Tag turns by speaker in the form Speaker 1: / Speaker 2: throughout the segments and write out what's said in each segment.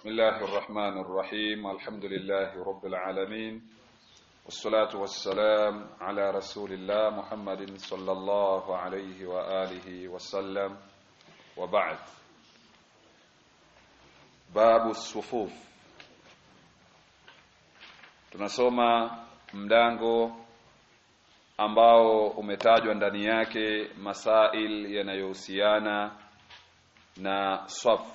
Speaker 1: بسم الله الرحمن الرحيم الحمد لله رب العالمين والصلاة والسلام على رسول الله محمد صلى الله عليه وآله وسلم وبعد باب الصفوف tunasoma mlango ambao umetajwa ndani yake masail yanayohusiana na saf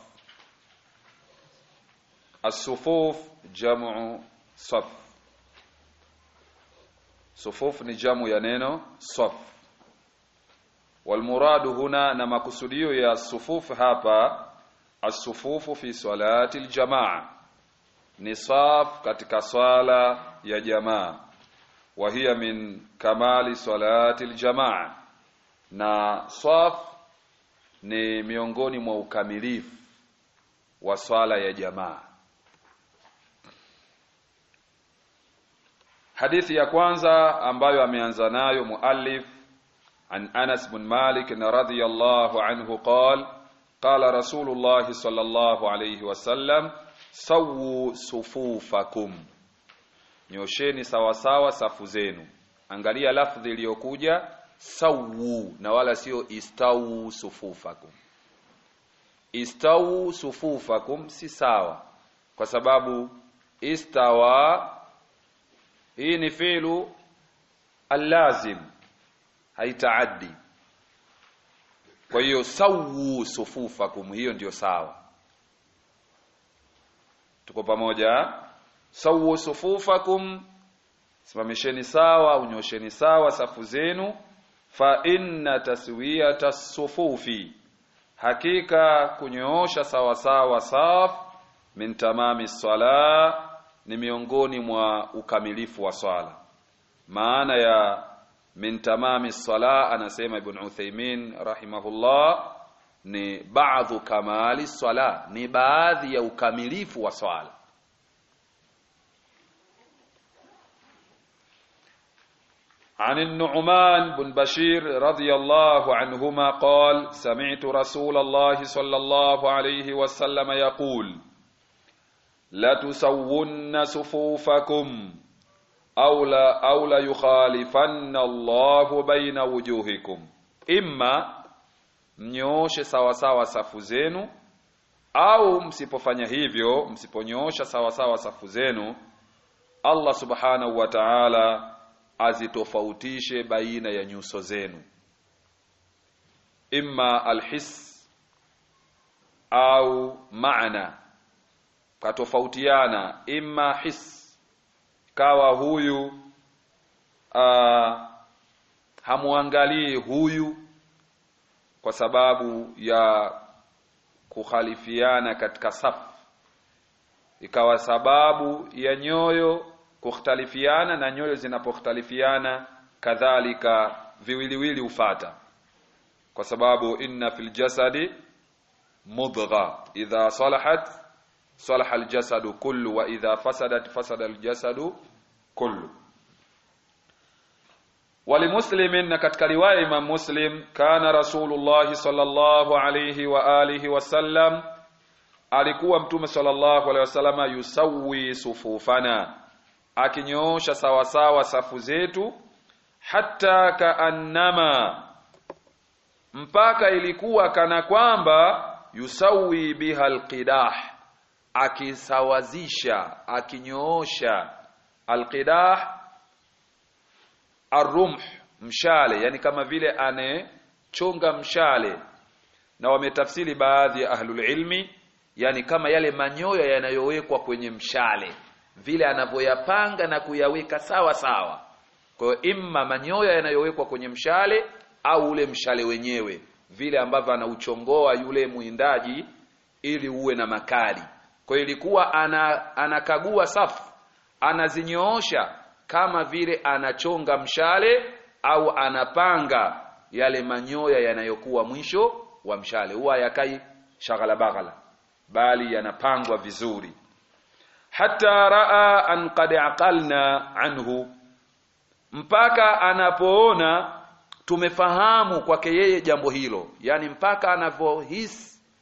Speaker 1: الصفوف جمع صف صفوف ni jamu ya neno saf والمراد هنا na makusudio ya sufuf hapa asufufu fi salati aljamaa ni saf katika swala ya jamaa wa hiya min kamali salati aljamaa na saf ni miongoni mwa ukamilifu wa swala ya jamaa hadithi ya kwanza ambayo ameanza nayo muallif an Anas bin Malik radhiyallahu anhu qala qala Rasulullah sallallahu alayhi wasallam sawu sufufakum nyosheni sawasawa safu zenu angalia lafdhi iliyokuja sawu na wala sio istawu sufufakum istawu sufufakum si sawa kwa sababu istawa hii ni fi'lu allazim haitaaddi kwa hiyo sawu sufufakum hiyo ndiyo sawa tuko pamoja sawu sufufakum simamisheni sawa unyosheni sawa safu zenu fa inna taswiyata sufufi hakika kunyoosha sawa sawa saf min tamami sala ni miongoni mwa ukamilifu wa swala maana ya min tamami sala anasema ibn Uthaymeen rahimahullah ni baadhi kamali sala ni baadhi ya ukamilifu wa swala عن النعمان بن بشير رضي الله عنهما قال سمعت رسول الله صلى الله عليه وسلم يقول لتسون صفوفكم أو لا أو لا يخالفن الله بين وجوهكم إما mnyooshe sawasawa safu zenu au msipofanya hivyo msiponyoosha sawasawa safu zenu Allah subhanahu wa ta'ala azitofautishe baina ya nyuso zenu imma alhis au maana katofautiana imma his kawa huyu uh, hamwangalii huyu kwa sababu ya kukhalifiana katika safu ikawa sababu ya nyoyo kukhtalifiana na nyoyo zinapokhtalifiana kadhalika viwiliwili ufata kwa sababu inna fil jasadi mudgha idha salahat salaha aljasadu kullu wa idha fasadat fasada aljasadu kullu walimuslimin na katika riwaya imam muslim kana rasulullah sallallahu alayhi wa alihi wasallam alikuwa mtume sallallahu alayhi wasallama yusawi sufufana akinyoosha sawasawa safu zetu hata kaannama mpaka ilikuwa kana kwamba yusawi biha alqidah akisawazisha akinyoosha alqidah arumh mshale yani kama vile anechonga mshale na wametafsiri baadhi ya ahlul ilmi yani kama yale manyoya yanayowekwa kwenye mshale vile anavyoyapanga na kuyaweka sawa sawa kwa hiyo imma manyoya yanayowekwa kwenye mshale au ule mshale wenyewe vile ambavyo anauchongoa yule mwindaji ili uwe na makali kwa hiyo ilikuwa ana, anakagua safu anazinyoosha kama vile anachonga mshale au anapanga yale manyoya yanayokuwa mwisho wa mshale huwa yakai shaghala baghala bali yanapangwa vizuri hata raa an qad aqalna anhu mpaka anapoona tumefahamu kwake yeye jambo hilo yani mpaka anavyohisi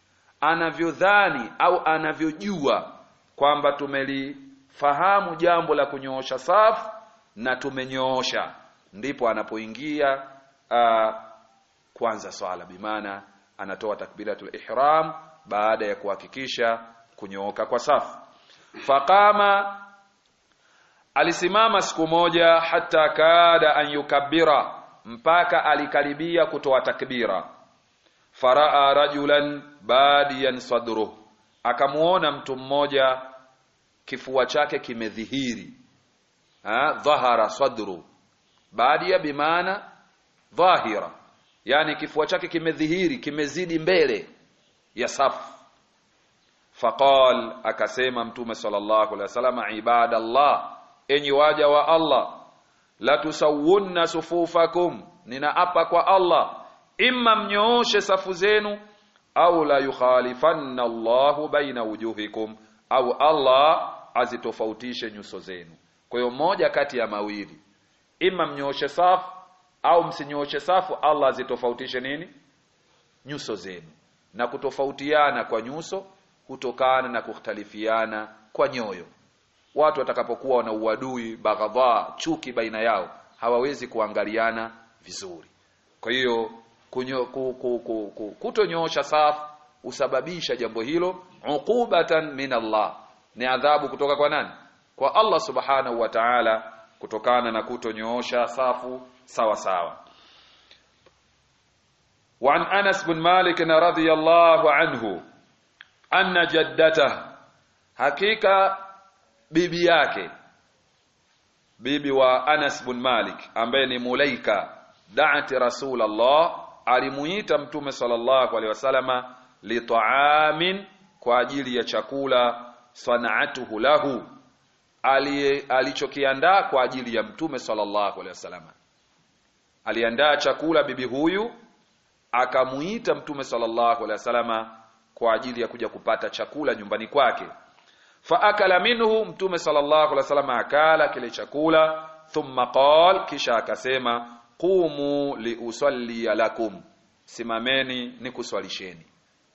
Speaker 1: anavyodhani au anavyojua kwamba tumelifahamu jambo la kunyoosha safu na tumenyoosha ndipo anapoingia uh, kwanza swala bimaana anatoa takbiratul ihram baada ya kuhakikisha kunyooka kwa safu faqama alisimama siku moja hata kada an yukabbira mpaka alikaribia kutoa takbira faraa rajulan badiyan sadruh akamuona mtu mmoja kifua chake kimedhihiri ha dhahara sadru badia bimaana dhahira yani kifua chake kimedhihiri kimezidi mbele ya safu faqal akasema mtume sallallahu alaihi wasallam ibadallah enyi waja wa Allah la tusawunna sufufakum ninaapa kwa Allah imma mnyooshe safu zenu au la yukhalifanna Allahu baina wujuhikum au Allah azitofautishe nyuso zenu kwa hiyo moja kati ya mawili imma mnyooshe safu au msinyooshe safu Allah azitofautishe nini nyuso zenu na kutofautiana kwa nyuso hutokana na kukhtalifiana kwa nyoyo watu watakapokuwa na uadui baghadha chuki baina yao hawawezi kuangaliana vizuri kwa hiyo kunyo- ku- ku- ku- ku- kutonyoosha safu husababisha jambo hilo uqubatan min Allah ni adhabu kutoka kwa nani kwa Allah subhanahu wa ta'ala kutokana na kutonyoosha safu sawa sawa وعن أنس بن مالك رضي الله عنه أن جدته حقيقة bibi yake bibi wa Anas bin Malik ambaye ni Mulaika da'ati Rasulullah alimuita mtume sallallahu alaihi wasallama li ta'amin kwa ajili ya chakula sana'atuhu lahu ali alichokiandaa kwa ajili ya mtume sallallahu alaihi wasallama aliandaa chakula bibi huyu akamuita mtume sallallahu alaihi wasallama kwa ajili ya kuja kupata chakula nyumbani kwake faakala minhu mtume sallallahu alaihi wasallam akala kile chakula thumma qal kisha akasema qumu liusalli lakum simameni nikuswalisheni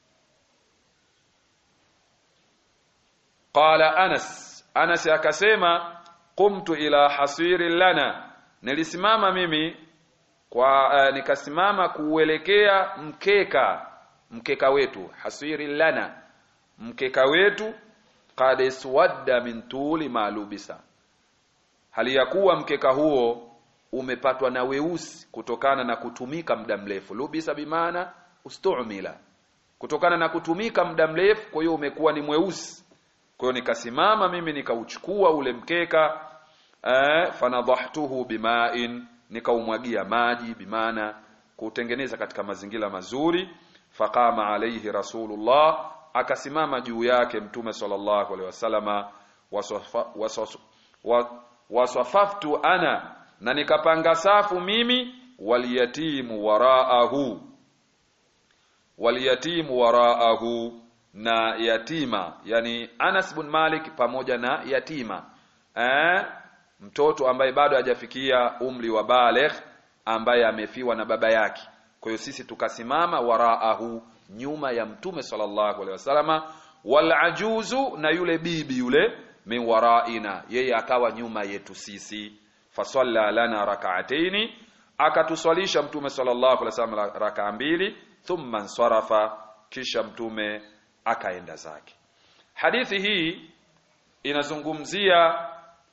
Speaker 1: qala anas anas akasema qumtu ila hasiri lana nilisimama mimi kwa uh, nikasimama kuuelekea mkeka mkeka wetu hasiri lana mkeka wetu qad iswadda min tuli malubisa hali ya kuwa mkeka huo umepatwa na weusi kutokana na kutumika muda mrefu lubisa bimaana ustumila kutokana na kutumika muda mrefu kwa hiyo umekuwa ni mweusi kwa hiyo nikasimama mimi nikauchukua ule mkeka eh, fanadhahtuhu bimain nikaumwagia maji bimaana kutengeneza katika mazingira mazuri faqama alayhi rasulullah akasimama juu yake mtume sallallahu alaihi wasallama waswafa- waswas- wa- waswafaftu ana na nikapanga safu mimi waliyatimu waraahu waliyatimu waraahu na yatima yani Anas bin Malik pamoja na yatima eh, mtoto ambaye bado hajafikia umri wa baligh ambaye amefiwa na baba yake kwa hiyo sisi tukasimama waraahu nyuma ya mtume sallallahu alaihi wasallama wal ajuzu na yule bibi yule min waraina yeye akawa nyuma yetu sisi fasalla lana rak'ataini akatuswalisha mtume sallallahu alaihi wasallam rakaa mbili thumma nsarafa kisha mtume akaenda zake hadithi hii inazungumzia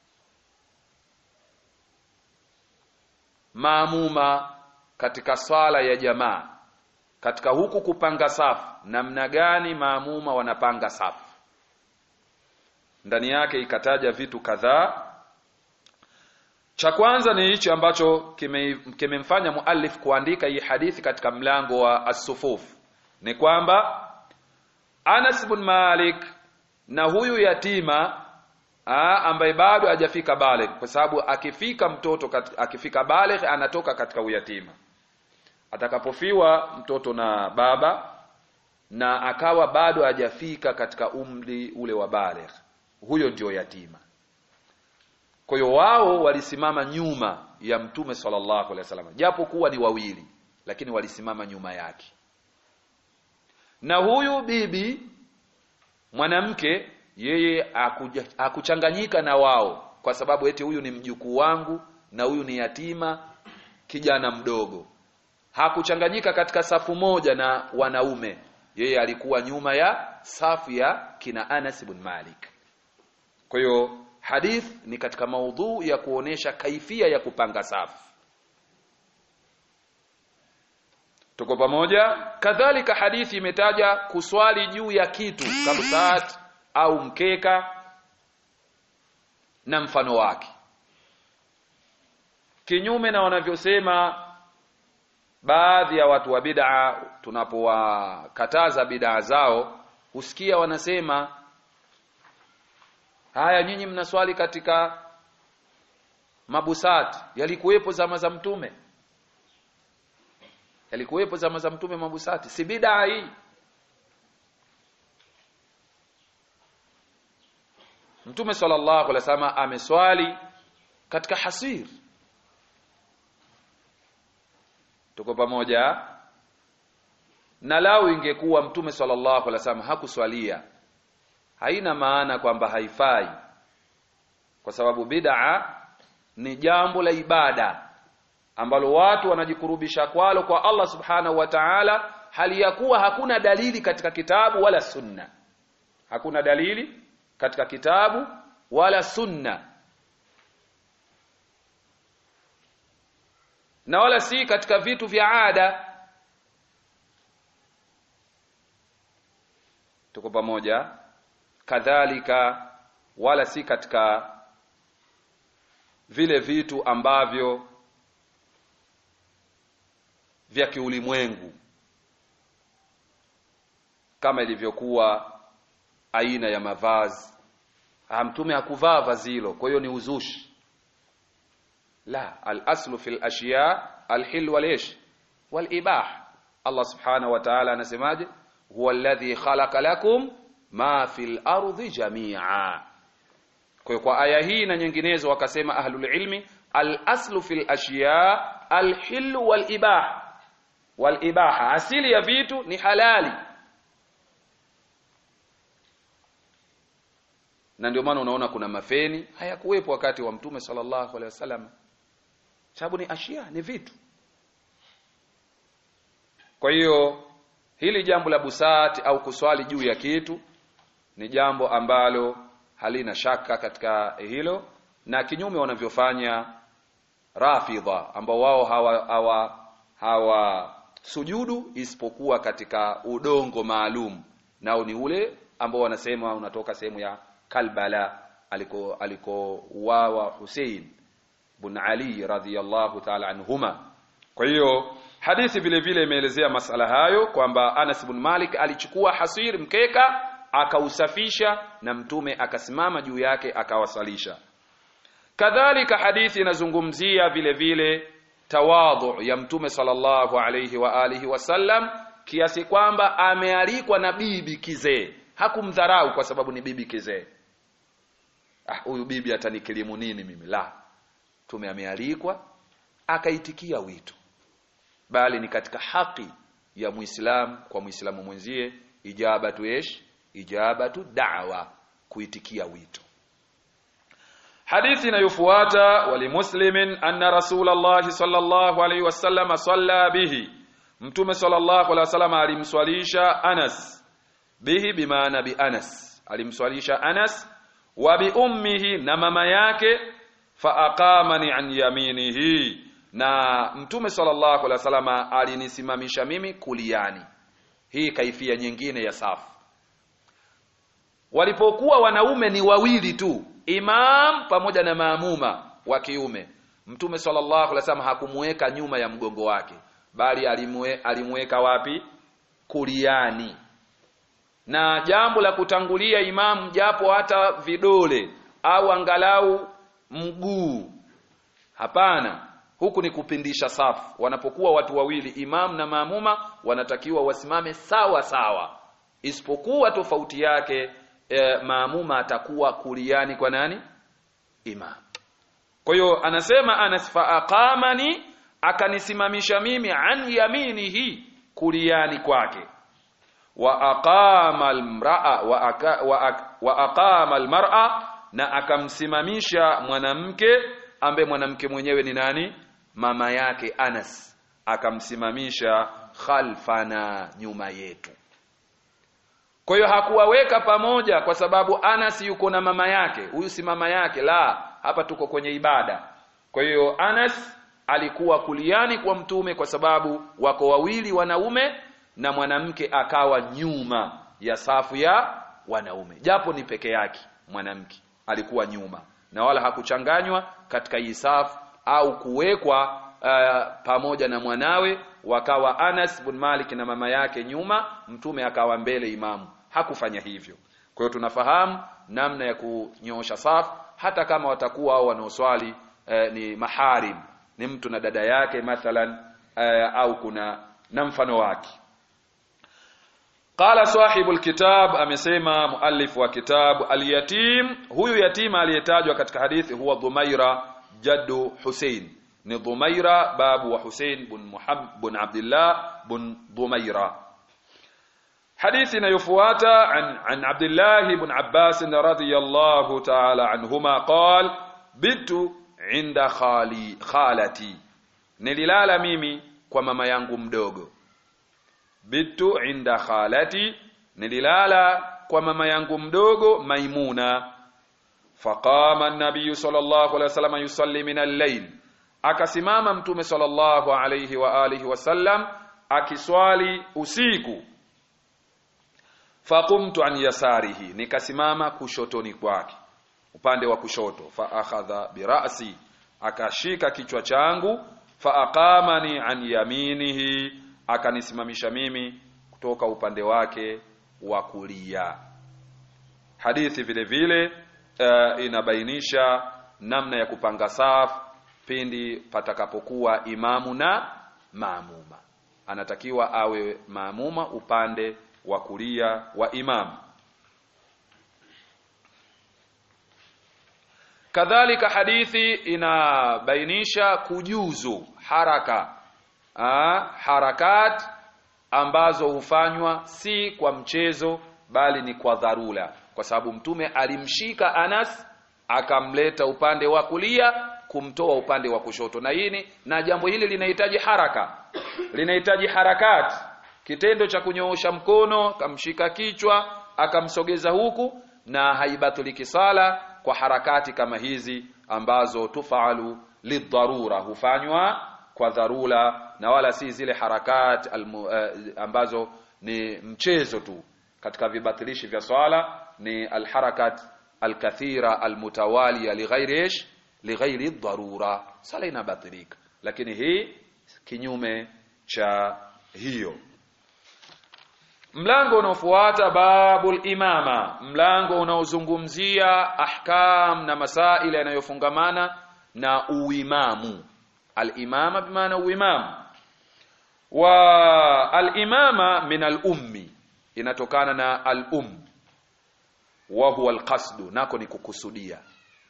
Speaker 1: maamuma katika swala ya jamaa katika huku kupanga safu namna gani maamuma wanapanga safu ndani yake ikataja vitu kadhaa cha kwanza ni hichi ambacho kimemfanya kime muallif kuandika hii hadithi katika mlango wa as-sufuf ni kwamba Anas bin Malik na huyu yatima aa, ambaye bado hajafika baligh kwa sababu akifika mtoto kat, akifika baligh anatoka katika uyatima atakapofiwa mtoto na baba na akawa bado hajafika katika umri ule wa baligh huyo ndio yatima kwa hiyo wao walisimama nyuma ya mtume sallallahu alaihi wasallam japo kuwa ni wawili lakini walisimama nyuma yake na huyu bibi mwanamke yeye hakuchanganyika na wao kwa sababu eti huyu ni mjukuu wangu na huyu ni yatima kijana mdogo hakuchanganyika katika safu moja na wanaume yeye alikuwa nyuma ya safu ya kina Anas ibn Malik kwa hiyo hadith ni katika maudhu ya kuonesha kaifia ya kupanga safu tuko pamoja kadhalika hadithi imetaja kuswali juu ya kitu kabsat au mkeka na mfano wake kinyume na wanavyosema baadhi ya watu wa bid'a tunapowakataza bid'a zao husikia wanasema haya nyinyi mnaswali katika mabusati yalikuwepo zama za mtume yalikuwepo zama za mtume mabusati si bid'a hii mtume sallallahu alaihi wasallam ameswali katika hasir tuko pamoja na lau ingekuwa mtume sallallahu alaihi wasallam hakuswalia haina maana kwamba haifai kwa sababu bid'a ni jambo la ibada ambalo watu wanajikurubisha kwalo kwa Allah subhanahu wa ta'ala hali ya kuwa hakuna dalili katika kitabu wala sunna hakuna dalili katika kitabu wala sunna na wala si katika vitu vya ada tuko pamoja kadhalika wala si katika vile vitu ambavyo vya kiulimwengu kama ilivyokuwa aina ya mavazi mtume hakuvaa vazi hilo kwa hiyo ni uzushi la al-aslu fil ashiya al-hil wal ish wal ibah Allah subhanahu wa ta'ala anasemaje huwa alladhi khalaqa lakum ma fil ardi jami'a kwa hiyo kwa aya hii na nyinginezo wakasema ahlul ilmi al-aslu fil ashiya al-hil wal ibah wal ibaha asili ya vitu ni halali na ndio maana unaona kuna mafeni hayakuwepo wakati wa mtume sallallahu alaihi wasallam sababu ni ashia ni vitu kwa hiyo hili jambo la busati au kuswali juu ya kitu ni jambo ambalo halina shaka katika hilo na kinyume wanavyofanya rafidha ambao wao hawa hawa hawa sujudu isipokuwa katika udongo maalum nao ni ule ambao wanasema unatoka sehemu ya Kalbala aliko alikouawa Hussein bin Ali radhiyallahu ta'ala anhuma kwa hiyo hadithi vile vile imeelezea masala hayo kwamba Anas bin Malik alichukua hasir mkeka akausafisha na mtume akasimama juu yake akawasalisha kadhalika hadithi inazungumzia vile vile tawadhu ya mtume sallallahu alayhi wa alihi wasallam kiasi kwamba amealikwa na bibi kizee hakumdharau kwa sababu ni bibi kizee ah huyu bibi atanikilimu nini mimi la tume amealikwa akaitikia wito bali ni katika haki ya muislam kwa muislamu mwenzie ijabatu ish ijabatu da'wa kuitikia wito hadithi inayofuata walimuslimin anna rasulullah sallallahu alaihi wasallam salla bihi mtume sallallahu alaihi wasallam alimswalisha Anas bihi bimaana bi Anas alimswalisha Anas wa bi ummihi na mama yake fa aqamani an yaminihi na mtume sallallahu alaihi wasallam alinisimamisha mimi kuliani hii kaifia nyingine ya safu walipokuwa wanaume ni wawili tu imam pamoja na maamuma wa kiume mtume sallallahu alaihi wasallam hakumuweka nyuma ya mgongo wake bali alimwe, alimweka wapi kuliani na jambo la kutangulia imamu japo hata vidole au angalau mguu hapana huku ni kupindisha safu wanapokuwa watu wawili imamu na maamuma wanatakiwa wasimame sawa sawa isipokuwa tofauti yake e, maamuma atakuwa kuliani kwa nani imam kwa hiyo anasema Anas fa aqamani akanisimamisha mimi an yaminihi kuliani kwake wa aqama almar'a wa, aka, wa, ak- wa aqama almar'a na akamsimamisha mwanamke ambaye mwanamke mwenyewe ni nani mama yake Anas akamsimamisha khalfana nyuma yetu kwa hiyo hakuwaweka pamoja kwa sababu Anas yuko na mama yake huyu si mama yake la hapa tuko kwenye ibada kwa hiyo Anas alikuwa kuliani kwa mtume kwa sababu wako wawili wanaume na mwanamke akawa nyuma ya safu ya wanaume japo ni peke yake mwanamke alikuwa nyuma na wala hakuchanganywa katika hii safu au kuwekwa uh, pamoja na mwanawe wakawa Anas bin Malik na mama yake nyuma mtume akawa mbele imamu hakufanya hivyo kwa hiyo tunafahamu namna ya kunyoosha safu hata kama watakuwa au wanaoswali eh, ni maharim ni mtu na dada yake mathalan eh, au kuna na mfano wake Qala sahibu alkitab amesema muallif wa kitabu alyatim huyu yatima aliyetajwa katika hadithi huwa Dhumaira jaddu Hussein ni Dhumaira babu wa Hussein bin Muhammad bin Abdullah bin Dhumaira hadithi inayofuata an, an Abdullah ibn Abbas radhiyallahu ta'ala anhuma qal bitu inda khali khalati nililala mimi kwa mama yangu mdogo bitu inda khalati nililala kwa mama yangu mdogo maimuna faqama an-nabiy sallallahu alaihi wasallam yusalli min al-layl akasimama mtume sallallahu alaihi wa alihi wasallam akiswali usiku faqumtu an yasarihi nikasimama kushotoni kwake upande wa kushoto fa akhadha birasi akashika kichwa changu fa aqamani an yaminihi akanisimamisha mimi kutoka upande wake wa kulia hadithi vile vile uh, inabainisha namna ya kupanga safu pindi patakapokuwa imamu na maamuma anatakiwa awe maamuma upande wa kulia wa imamu kadhalika hadithi inabainisha kujuzu haraka ha, harakat ambazo hufanywa si kwa mchezo bali ni kwa dharura kwa sababu mtume alimshika Anas akamleta upande wa kulia kumtoa upande wa kushoto na hii na jambo hili linahitaji haraka linahitaji harakati kitendo cha kunyoosha mkono akamshika kichwa akamsogeza huku na haibatuliki sala kwa harakati kama hizi ambazo tufalu lidharura hufanywa kwa dharura na wala si zile harakat almu, uh, ambazo ni mchezo tu katika vibatilishi vya swala ni alharakat alkathira almutawaliya lighairi ish lighairi dharura sala inabatilika lakini hii kinyume cha hiyo mlango unaofuata babul imama mlango unaozungumzia ahkam na masail yanayofungamana na uimamu al-imama bimaana uimamu wa al-imama min al-ummi inatokana na al-um wa huwa al-qasdu nako ni kukusudia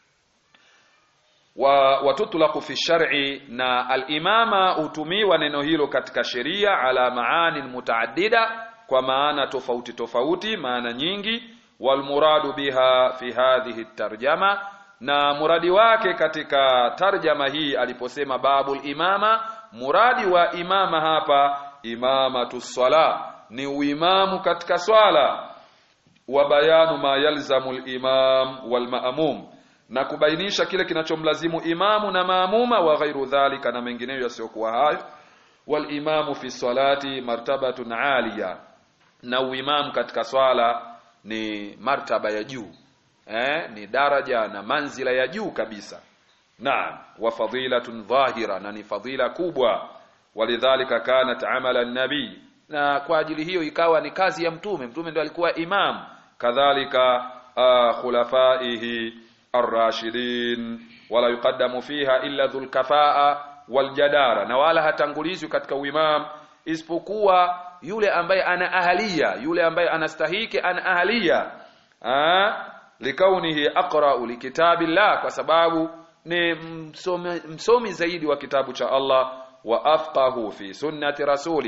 Speaker 1: wa watutlaqu fi shar'i na al-imama hutumiwa neno hilo katika sheria ala maani mutaaddida kwa maana tofauti tofauti maana nyingi walmuradu biha fi hadhihi tarjama na muradi wake katika tarjama hii aliposema babul imama muradi wa imama hapa imamatu sala ni uimamu katika swala wa bayanu ma yalzamu al-imam wal ma'mum na kubainisha kile kinachomlazimu imamu na maamuma wa ghairu dhalika na mengineyo yasiyokuwa hayo wal imamu fi salati martabatun aliya na uimamu katika swala ni martaba ya juu eh, ni daraja na manzila ya juu kabisa naam wa fadilatun dhahira na ni fadila kubwa walidhalika kanat amala nabii na kwa ajili hiyo ikawa ni kazi ya mtume mtume ndo alikuwa imam kadhalika uh, khulafaihi arrashidin wala yuqaddamu fiha illa dhul kafaa waljadara na wala hatangulizwi katika uimam isipokuwa yule ambaye ana ahalia yule ambaye anastahiki ana ahalia likaunihi aqra'u likitabillah kwa sababu ni msomi, msomi zaidi wa kitabu cha Allah wa afqahu fi sunnati rasuli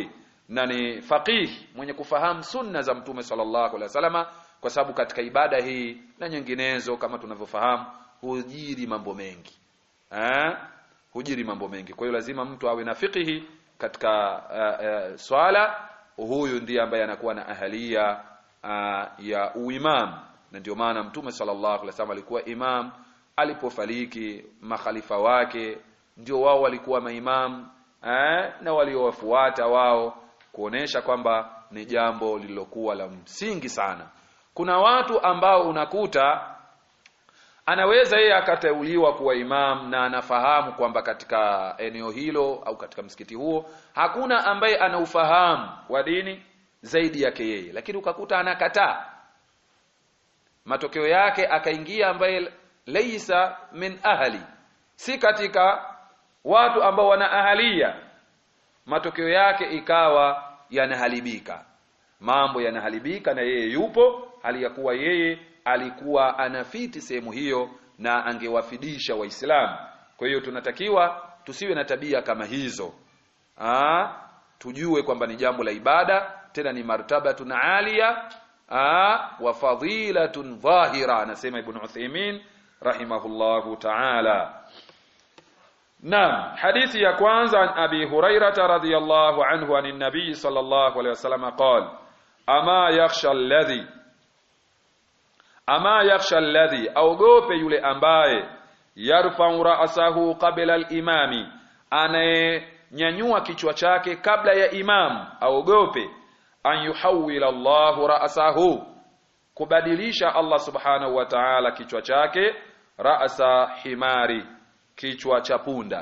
Speaker 1: na ni faqih mwenye kufahamu sunna za mtume sallallahu alaihi wasallama kwa sababu katika ibada hii na nyinginezo kama tunavyofahamu hujiri mambo mengi eh hujiri mambo mengi kwa hiyo lazima mtu awe na fiqhi katika uh, uh, swala huyu ndiye ambaye anakuwa na ahalia uh, ya uimam na ndio maana mtume sallallahu alaihi wasallam alikuwa imam alipofariki makhalifa wake ndio wao walikuwa maimam eh, na waliowafuata wao kuonesha kwamba ni jambo lililokuwa la msingi sana kuna watu ambao unakuta anaweza yeye akateuliwa kuwa imam na anafahamu kwamba katika eneo hilo au katika msikiti huo hakuna ambaye ana ufahamu wa dini zaidi yake yeye lakini ukakuta anakataa matokeo yake akaingia ambaye leisa min ahli si katika watu ambao wana ahalia matokeo yake ikawa yanaharibika mambo yanaharibika na yeye yupo hali ya kuwa yeye alikuwa anafiti sehemu hiyo na angewafidisha waislamu kwa hiyo tunatakiwa tusiwe na tabia kama hizo Aa, tujue kwamba ni jambo la ibada tena ni martabatun alia Aa, wa fadilatun dhahira anasema ibn Uthaymeen rahimahullahu ta'ala Naam, hadithi ya kwanza an Abi Hurairah radhiyallahu anhu anin Nabii sallallahu alayhi wasallam qala ama yakhsha alladhi ama yakhsha alladhi aogope yule ambaye yarfa'u ra'sahu qabla al-imami anayenyanyua kichwa chake kabla ya imam aogope an yuhawwila Allahu ra'sahu kubadilisha Allah subhanahu wa ta'ala kichwa chake ra'sa himari kichwa cha punda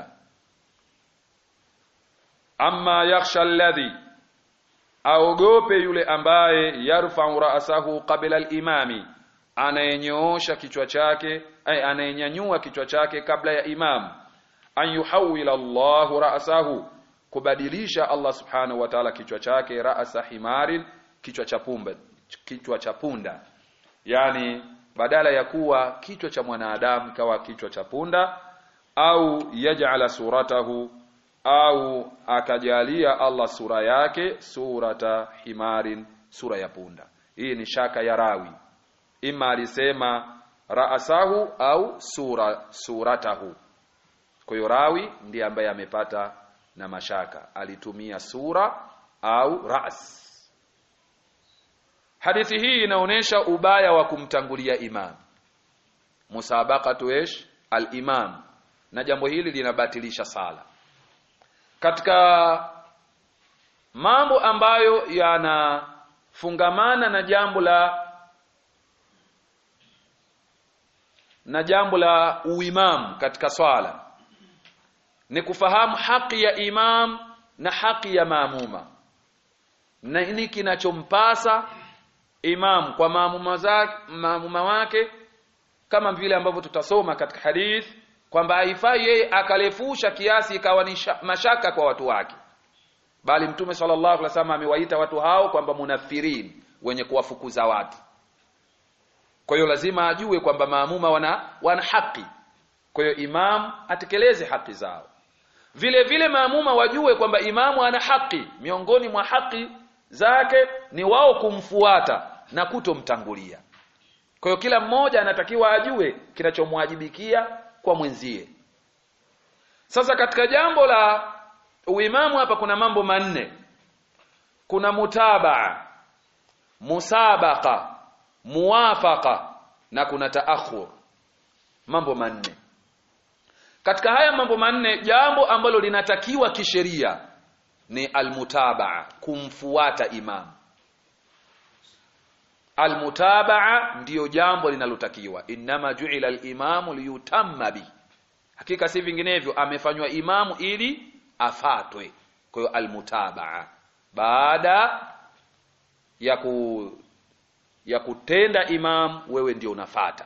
Speaker 1: amma yakhsha alladhi aogope yule ambaye yarfa'u ra'sahu qabla al-imami anayenyoosha kichwa chake ay anayenyanyua kichwa chake kabla ya imam an yuhawwila Allahu ra'sahu kubadilisha Allah subhanahu wa ta'ala kichwa chake ra'sa himarin kichwa cha pumba kichwa cha punda yani badala ya kuwa kichwa cha mwanadamu kawa kichwa cha punda au yaj'ala suratahu au akajalia Allah sura yake surata himarin sura ya punda hii ni shaka ya rawi ima alisema raasahu au sura suratahu kwa hiyo rawi ndiye ambaye amepata na mashaka alitumia sura au ras hadithi hii inaonyesha ubaya wa kumtangulia imam musabaqatu ish al-imam na jambo hili linabatilisha sala katika mambo ambayo yanafungamana na jambo la na jambo la uimam katika swala ni kufahamu haki ya imam na haki ya maamuma na nini kinachompasa imam kwa maamuma zake maamuma wake kama vile ambavyo tutasoma katika hadith kwamba haifai yeye akalefusha kiasi ikawa ni mashaka kwa watu wake bali mtume sallallahu alaihi wasallam amewaita watu hao kwamba munafirin wenye kuwafukuza watu kwa hiyo lazima ajue kwamba maamuma wana wana haki kwa hiyo imam atekeleze haki zao vile vile maamuma wajue kwamba imamu ana haki miongoni mwa haki zake ni wao kumfuata na kutomtangulia kwa hiyo kila mmoja anatakiwa ajue kinachomwajibikia kwa mwenzie sasa katika jambo la uimamu hapa kuna mambo manne kuna mutabaa musabaqa muwafaqa na kuna taakhur mambo manne katika haya mambo manne jambo ambalo linatakiwa kisheria ni almutabaa kumfuata imam almutabaa ndiyo jambo linalotakiwa innama ju'ila alimamu liyutamma bi hakika si vinginevyo amefanywa imamu ili afatwe kwa hiyo almutabaa baada ya ku ya kutenda imam wewe ndio unafata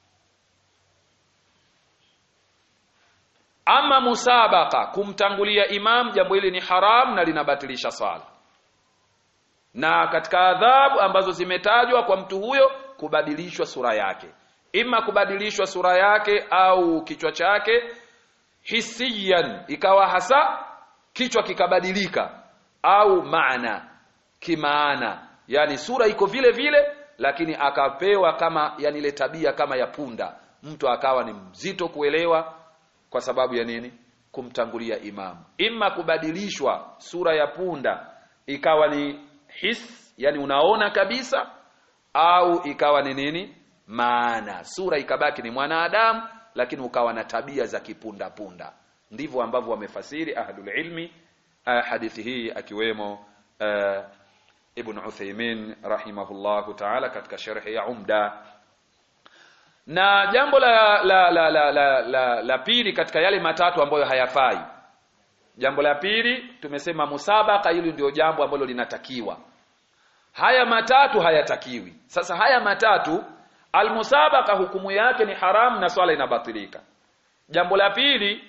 Speaker 1: ama musabaka kumtangulia imam jambo hili ni haram na linabatilisha sala na katika adhabu ambazo zimetajwa kwa mtu huyo kubadilishwa sura yake ima kubadilishwa sura yake au kichwa chake hisiyan ikawa hasa kichwa kikabadilika au maana kimaana yani sura iko vile vile lakini akapewa kama yani ile tabia kama ya punda mtu akawa ni mzito kuelewa kwa sababu ya nini kumtangulia imamu imma kubadilishwa sura ya punda ikawa ni his yani unaona kabisa au ikawa ni nini maana sura ikabaki ni mwanadamu lakini ukawa na tabia za kipunda punda ndivyo ambavyo wamefasiri ahlul ilmi uh, hadithi hii akiwemo uh, ibn Uthaymeen rahimahullahu ta'ala katika sharhi ya Umda na jambo la la la la, la, la, la pili katika yale matatu ambayo hayafai jambo la pili tumesema musabaka hili ndio jambo ambalo linatakiwa haya matatu hayatakiwi sasa haya matatu almusabaka hukumu yake ni haramu na swala inabatilika jambo la pili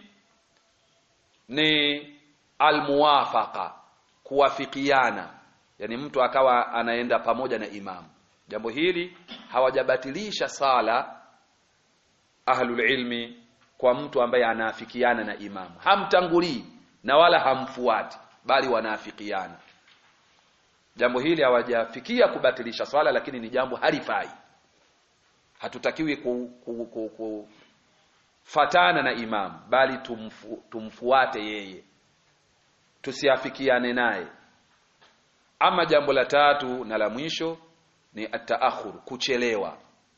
Speaker 1: ni almuwafaqa kuwafikiana yani mtu akawa anaenda pamoja na imamu jambo hili hawajabatilisha sala ahlul ilmi kwa mtu ambaye anaafikiana na imamu hamtangulii na wala hamfuati bali wanaafikiana jambo hili hawajafikia kubatilisha swala lakini ni jambo halifai hatutakiwi ku, ku, ku, ku fatana na imamu bali tumfu, tumfuate yeye tusiafikiane naye ama jambo la tatu na la mwisho ni ataakhur kuchelewa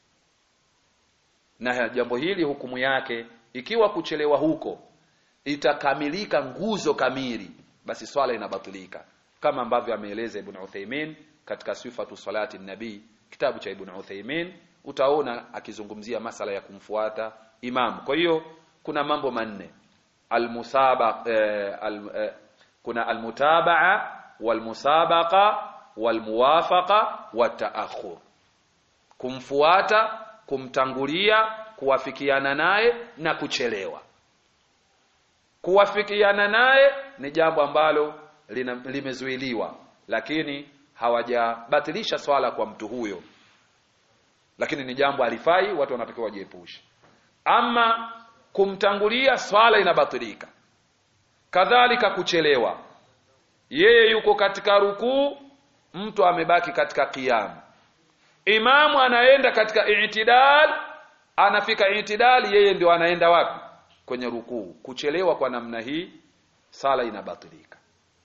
Speaker 1: na jambo hili hukumu yake ikiwa kuchelewa huko itakamilika nguzo kamili basi swala inabatilika kama ambavyo ameeleza Ibn Uthaymeen katika sifatu salati nabii kitabu cha Ibn Uthaymeen utaona akizungumzia masala ya kumfuata imam kwa hiyo kuna mambo manne almusabaq eh, al, eh, kuna almutabaa walmusabaqa walmuwafaqa wataakhur kumfuata kumtangulia kuwafikiana naye na kuchelewa kuwafikiana naye ni jambo ambalo limezuiliwa lakini hawajabatilisha swala kwa mtu huyo lakini ni jambo alifai watu wanatakiwa wajiepushe ama kumtangulia swala inabatilika kadhalika kuchelewa yeye yuko katika rukuu mtu amebaki katika kiamu imamu anaenda katika i'tidal anafika i'tidal yeye ndio anaenda wapi kwenye rukuu kuchelewa kwa namna hii sala inabatilika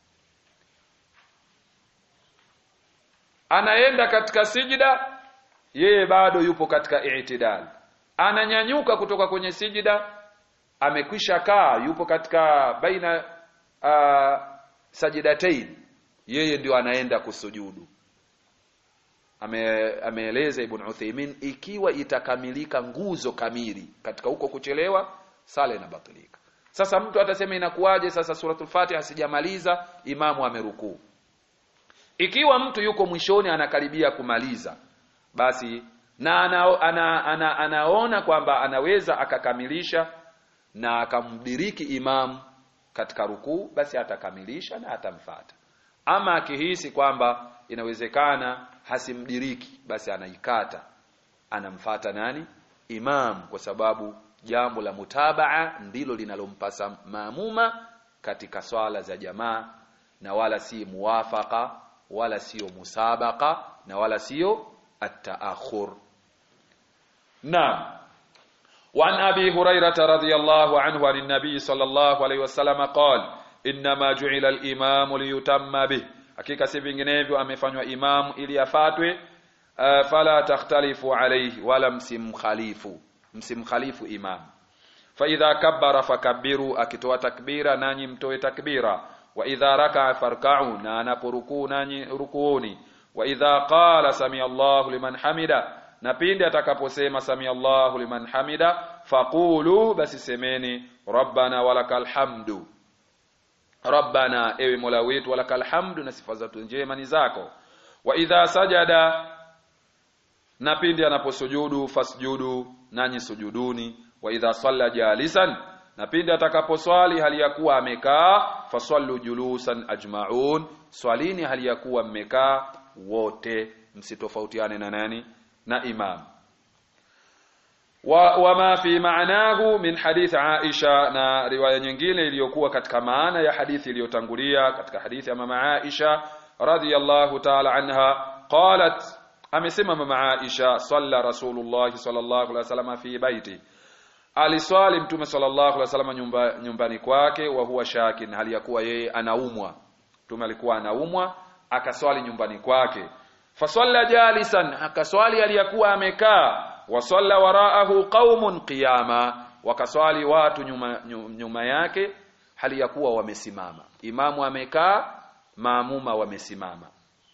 Speaker 1: anaenda katika sijida yeye bado yupo katika i'tidal ananyanyuka kutoka kwenye sijida amekwisha kaa yupo katika baina uh, sajidatain yeye ndio anaenda kusujudu ame, ameeleza Ibn Uthaymeen ikiwa itakamilika nguzo kamili katika huko kuchelewa sala inabatilika sasa mtu atasema inakuwaje sasa suratul Fatiha sijamaliza imamu amerukuu ikiwa mtu yuko mwishoni anakaribia kumaliza basi na ana, ana, ana, anaona kwamba anaweza akakamilisha na akamdiriki imam katika rukuu basi atakamilisha na atamfata ama akihisi kwamba inawezekana hasimdiriki basi anaikata anamfata nani imam kwa sababu jambo la mutabaa ndilo linalompasa maamuma katika swala za jamaa na wala si muwafaka wala sio musabaka na wala sio التأخر نعم وعن أبي هريرة رضي الله عنه عن النبي صلى الله عليه وسلم قال إنما جعل الإمام ليتم به hakika si vinginevyo amefanywa imamu ili afatwe uh, fala takhtalifu alayhi wala msimkhalifu msimkhalifu imam fa idha kabbara fakabbiru akitoa takbira nanyi mtoe takbira wa idha raka'a farka'u na anaporukuu nanyi rukuuni wa idha qala sami Allahu liman hamida na pindi atakaposema sami Allahu liman hamida faqulu basi semeni rabbana walakal hamdu rabbana ewe mola wetu walakal hamdu na sifa zetu njema ni zako wa idha sajada na pindi anaposujudu fasjudu nanyi sujuduni wa idha salla jalisan na pindi atakaposwali hali ya kuwa amekaa fasallu julusan ajmaun swalini hali ya kuwa mmekaa wote msitofautiane na nani na imam wa, wama fi maanahu min hadith Aisha na riwaya nyingine iliyokuwa katika maana ya hadithi iliyotangulia katika hadithi ya mama Aisha radhiyallahu ta'ala anha qalat amesema mama Aisha salla rasulullah sallallahu alaihi wasallam fi baiti aliswali mtume sallallahu alaihi wasallam nyumba, nyumbani kwake wa huwa shakin hali ya kuwa yeye anaumwa mtume alikuwa anaumwa akaswali nyumbani kwake fasalla jalisan akaswali aliyakuwa amekaa wasalla waraahu qaumun qiyama wakaswali watu nyuma, nyuma yake hali ya kuwa wamesimama imamu amekaa maamuma wamesimama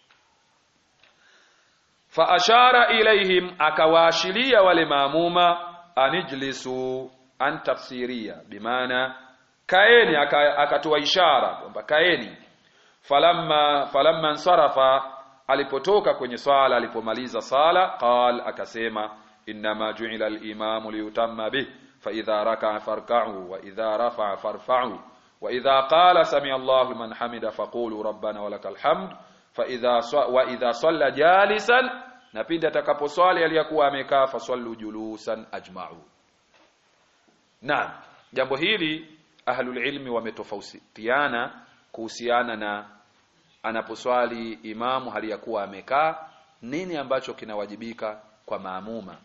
Speaker 1: fa ashara ilaihim akawaashiria wale maamuma anijlisu an tafsiria bimaana kaeni akatoa ishara kwamba kaeni falamma falamma nsarafa alipotoka kwenye swala alipomaliza sala qal akasema inma ju'ila al-imamu liyutamma bih fa idha raka'a farka'u wa idha rafa'a farfa'u wa idha qala sami'a Allahu liman hamida faqulu rabbana walakal hamd fa idha wa idha salla jalisan na pindi atakaposwali aliyakuwa amekaa fasallu julusan ajma'u Naam jambo hili ahlul ilmi wametofautiana kuhusiana na anaposwali imamu hali ya kuwa amekaa nini ambacho kinawajibika kwa maamuma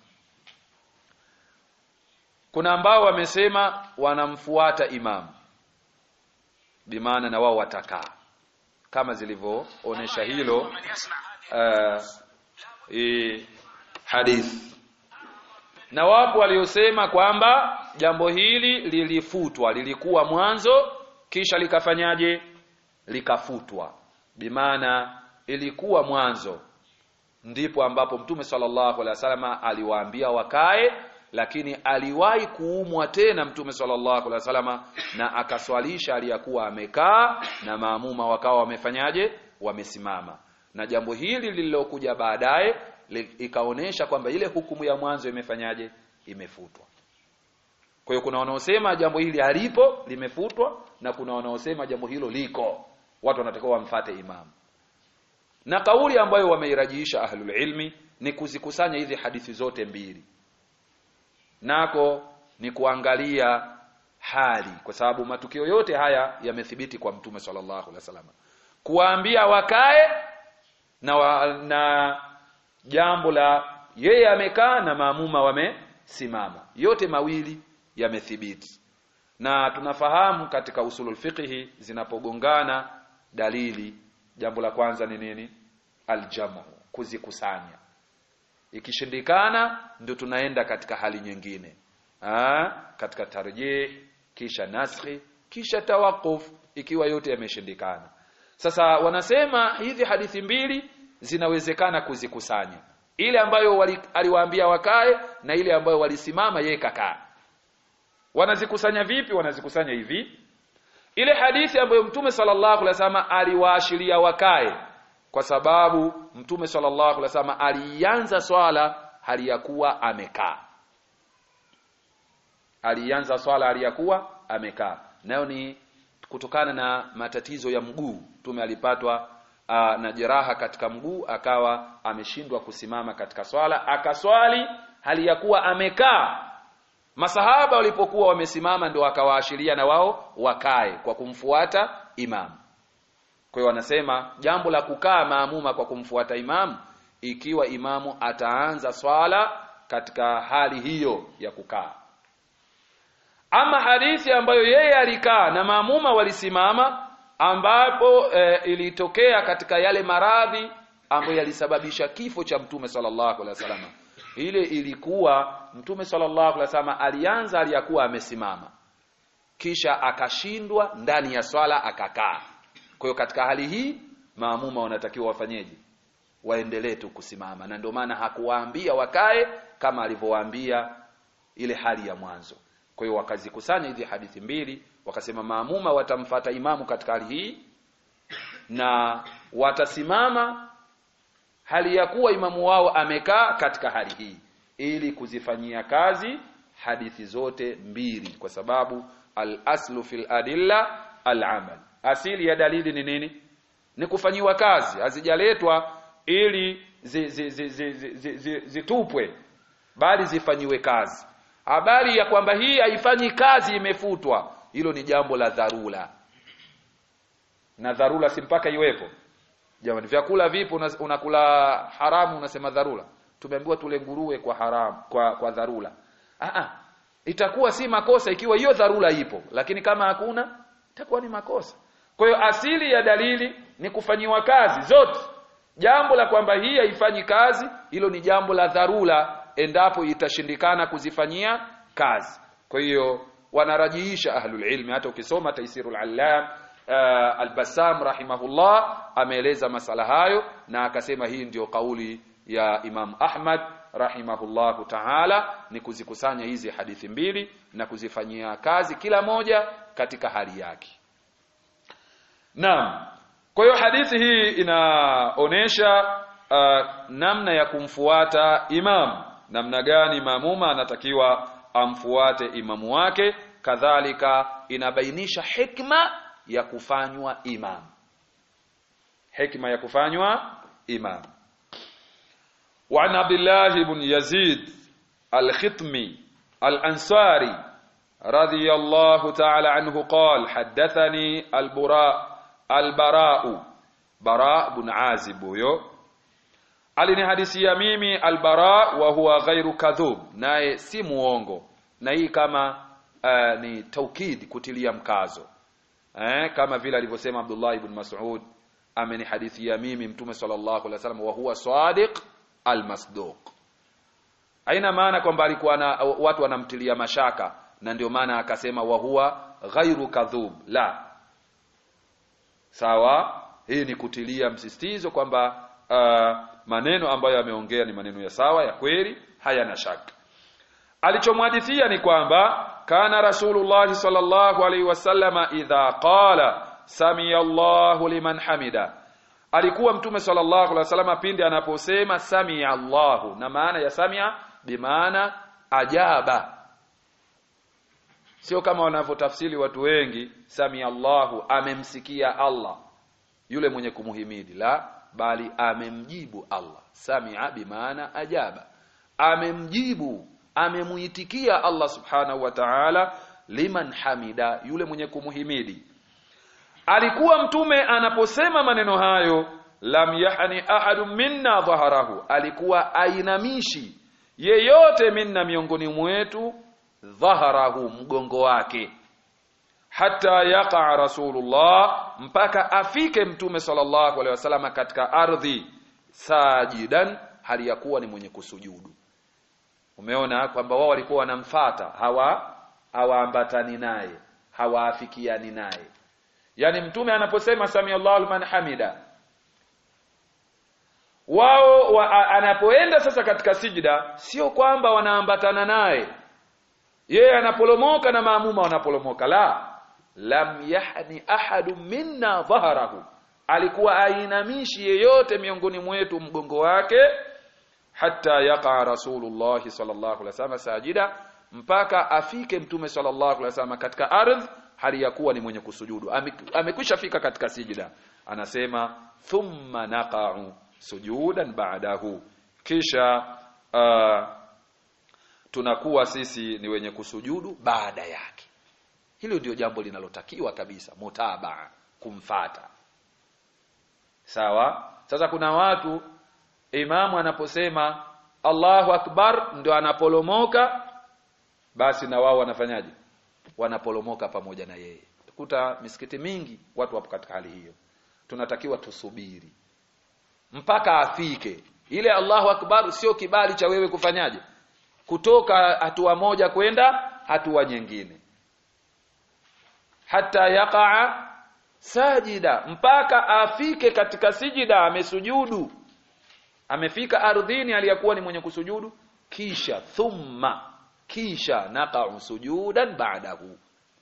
Speaker 1: kuna ambao wamesema wanamfuata imamu bimaana na wao watakaa kama zilivyoonesha hilo uh, e, hadithi na wapo waliosema kwamba jambo hili lilifutwa lilikuwa mwanzo kisha likafanyaje likafutwa bimaana ilikuwa mwanzo ndipo ambapo mtume sallallahu alaihi wasallam aliwaambia wakae lakini aliwahi kuumwa tena mtume sallallahu alaihi wasallam na akaswalisha aliyakuwa amekaa na maamuma wakawa wamefanyaje wamesimama na jambo hili lililokuja baadaye ikaonesha kwamba ile hukumu ya mwanzo imefanyaje imefutwa kwa hiyo kuna wanaosema jambo hili halipo limefutwa na kuna wanaosema jambo hilo liko watu wanatakiwa wamfate imamu na kauli ambayo wameirajiisha ahlul ilmi ni kuzikusanya hizi hadithi zote mbili nako ni kuangalia hali kwa sababu matukio yote haya yamethibiti kwa mtume sallallahu alaihi wasallam kuwaambia wakae na, wa, na jambo la yeye amekaa na maamuma wamesimama yote mawili yamethibiti na tunafahamu katika usulul fiqhi zinapogongana dalili jambo la kwanza ni nini aljamu kuzikusanya ikishindikana ndio tunaenda katika hali nyingine Aa, katika tarjih kisha naskhi kisha tawakuf ikiwa yote yameshindikana sasa wanasema hizi hadithi mbili zinawezekana kuzikusanya ile ambayo wali, aliwaambia wakae na ile ambayo walisimama yeye kakaa wanazikusanya vipi wanazikusanya hivi ile hadithi ambayo mtume sallallahu alaihi wasallam aliwaashiria wakae kwa sababu mtume sallallahu alaihi wasallam alianza swala hali ya kuwa amekaa alianza swala hali ya kuwa amekaa nayo ni kutokana na matatizo ya mguu mtume alipatwa aa, na jeraha katika mguu akawa ameshindwa kusimama katika swala akaswali hali ya kuwa amekaa masahaba walipokuwa wamesimama ndio akawaashiria na wao wakae kwa kumfuata imamu kwa hiyo wanasema jambo la kukaa maamuma kwa kumfuata imamu ikiwa imamu ataanza swala katika hali hiyo ya kukaa ama hadithi ambayo yeye alikaa na maamuma walisimama ambapo e, ilitokea katika yale maradhi ambayo yalisababisha kifo cha mtume sallallahu alaihi wasallam ile ilikuwa mtume sallallahu alaihi wasallam alianza aliyakuwa amesimama kisha akashindwa ndani ya swala akakaa kwa hiyo katika hali hii maamuma wanatakiwa wafanyeje waendelee tu kusimama na ndio maana hakuwaambia wakae kama alivyowaambia ile hali ya mwanzo kwa hiyo wakazikusanya hizi hadithi mbili wakasema maamuma watamfata imamu katika hali hii na watasimama hali ya kuwa imamu wao amekaa katika hali hii ili kuzifanyia kazi hadithi zote mbili kwa sababu al-aslu fil adilla al-amal asili ya dalili ni nini ni kufanyiwa kazi hazijaletwa ili zitupwe zi, zi, zi, zi, zi, zi bali zifanyiwe kazi habari ya kwamba hii haifanyi kazi imefutwa hilo ni jambo la dharura na dharura si mpaka iwepo jamani vyakula vipo una- unakula haramu unasema dharura tumeambiwa tule nguruwe kwa haramu kwa kwa dharura ah ah itakuwa si makosa ikiwa hiyo dharura ipo lakini kama hakuna itakuwa ni makosa kwa hiyo asili ya dalili ni kufanyiwa kazi zote jambo la kwamba hii haifanyi kazi hilo ni jambo la dharura endapo itashindikana kuzifanyia kazi kwa hiyo wanarajiisha ahlul ilmi hata ukisoma taisirul allam uh, al-Bassam rahimahullah ameeleza masala hayo na akasema hii ndio kauli ya Imam Ahmad rahimahullahu ta'ala ni kuzikusanya hizi hadithi mbili na kuzifanyia kazi kila moja katika hali yake Naam. Kwa hiyo hadithi hii inaonesha uh, namna ya kumfuata imam, namna gani mamuma anatakiwa amfuate imamu wake, kadhalika inabainisha hikma ya kufanywa imam. Hikma ya kufanywa imam. وعن عبد الله بن يزيد الختمي الأنصاري رضي الله تعالى عنه قال حدثني البراء البراء براء بن عازب huyo alinihadithia mimi albara wa huwa ghairu kadhub naye si muongo na hii kama uh, ni taukid kutilia mkazo eh, kama vile alivyosema Abdullah ibn Mas'ud amenihadithia mimi mtume sallallahu alaihi wasallam wa huwa sadiq almasduq haina maana kwamba alikuwa na watu wanamtilia mashaka na ndio maana akasema wa huwa ghairu kadhub la sawa hii ni kutilia msisitizo kwamba uh, maneno ambayo yameongea ni maneno ya sawa ya kweli hayana shaka alichomhadithia ni kwamba kana rasulullah sallallahu alaihi wasallama idha qala samia Allahu liman hamida alikuwa mtume sallallahu alaihi wasallam pindi anaposema samia Allahu na maana ya samia bimaana ajaba sio kama wanavyotafsiri watu wengi samia Allahu amemsikia Allah yule mwenye kumuhimidi la bali amemjibu Allah samia bimaana ajaba amemjibu amemuitikia Allah subhanahu wa ta'ala liman hamida yule mwenye kumuhimidi alikuwa mtume anaposema maneno hayo lam yahni ahadu minna dhaharahu alikuwa ainamishi yeyote minna miongoni mwetu dhaharahu mgongo wake hata yaqa rasulullah mpaka afike mtume sallallahu alaihi wasallam katika ardhi sajidan hali ya kuwa ni mwenye kusujudu umeona kwamba wao walikuwa wanamfata hawa hawaambatani naye hawaafikiani naye yani mtume anaposema sami Allahu liman hamida wao wa, anapoenda sasa katika sijida sio kwamba wanaambatana naye yeye anapolomoka na maamuma wanapolomoka la lam yahni ahadu minna dhaharahu alikuwa ainamishi yeyote miongoni mwetu mgongo wake hata yaqa rasulullah sallallahu alaihi wasallam sajida mpaka afike mtume sallallahu alaihi wasallam katika ardhi hali ya kuwa ni mwenye kusujudu amekwisha fika katika sijida anasema thumma naqa'u sujudan ba'dahu kisha uh, tunakuwa sisi ni wenye kusujudu baada yake hilo ndio jambo linalotakiwa kabisa mutabaa kumfata sawa sasa kuna watu imamu anaposema Allahu akbar ndio anapolomoka basi na wao wanafanyaje wanapolomoka pamoja na yeye kuta misikiti mingi watu wapo katika hali hiyo tunatakiwa tusubiri mpaka afike ile Allahu akbar sio kibali cha wewe kufanyaje kutoka hatua moja kwenda hatua nyingine hata yaqa sajida mpaka afike katika sijida amesujudu amefika ardhini aliyakuwa ni mwenye kusujudu kisha thumma kisha naqa'u sujudan ba'dahu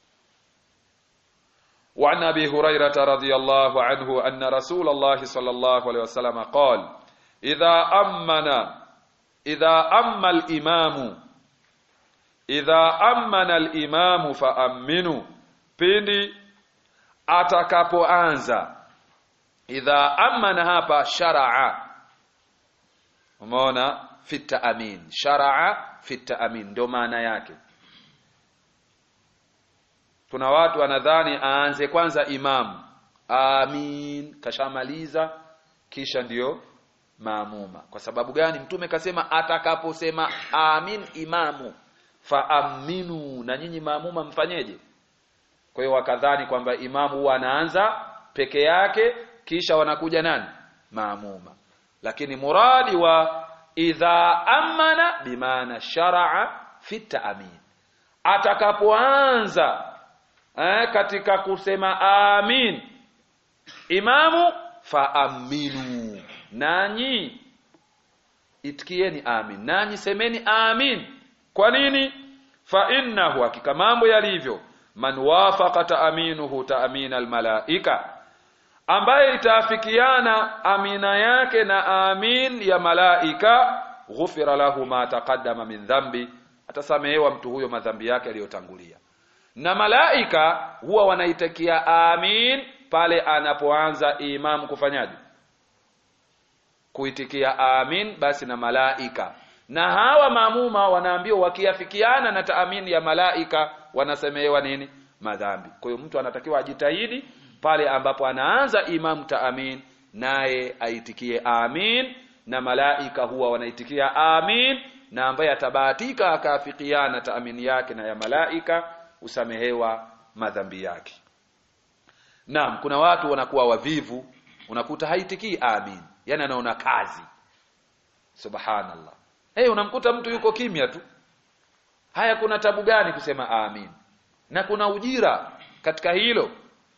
Speaker 1: وعن ابي هريره رضي الله عنه ان رسول الله صلى الله عليه وسلم قال اذا امن اذا اما الامام اذا امن الامام فامنوا pindi atakapoanza idha amana hapa sharaa umeona fi taamin sharaa fi taamin ndio maana yake kuna watu wanadhani aanze kwanza imamu amin kashamaliza kisha ndiyo maamuma kwa sababu gani mtume kasema atakaposema amin imamu faaminu na nyinyi maamuma mfanyeje kwa hiyo wakadhani kwamba imamu huwa anaanza peke yake kisha wanakuja nani maamuma lakini muradi wa idha amana bimaana sharaa fi taamin atakapoanza eh, katika kusema amin imamu faaminu nanyi itikieni amin nanyi semeni amin kwa nini fa innahu hakika mambo yalivyo man wafaqa taaminuhu taamina almalaika ambaye itaafikiana amina yake na amin ya malaika ghufira lahu ma taqaddama min dhambi atasamehewa mtu huyo madhambi yake aliyotangulia na malaika huwa wanaitakia amin pale anapoanza imam kufanyaje kuitikia amin basi na malaika na hawa maamuma wanaambiwa wakiafikiana na taamini ya malaika wanasemehewa nini madhambi kwa hiyo mtu anatakiwa ajitahidi pale ambapo anaanza imam taamin naye aitikie amin na malaika huwa wanaitikia amin na ambaye atabahatika akaafikiana taamini yake na ya malaika usamehewa madhambi yake naam kuna watu wanakuwa wavivu unakuta haitikii amin yani anaona kazi subhanallah hey, unamkuta mtu yuko kimya tu haya kuna tabu gani kusema amin na kuna ujira katika hilo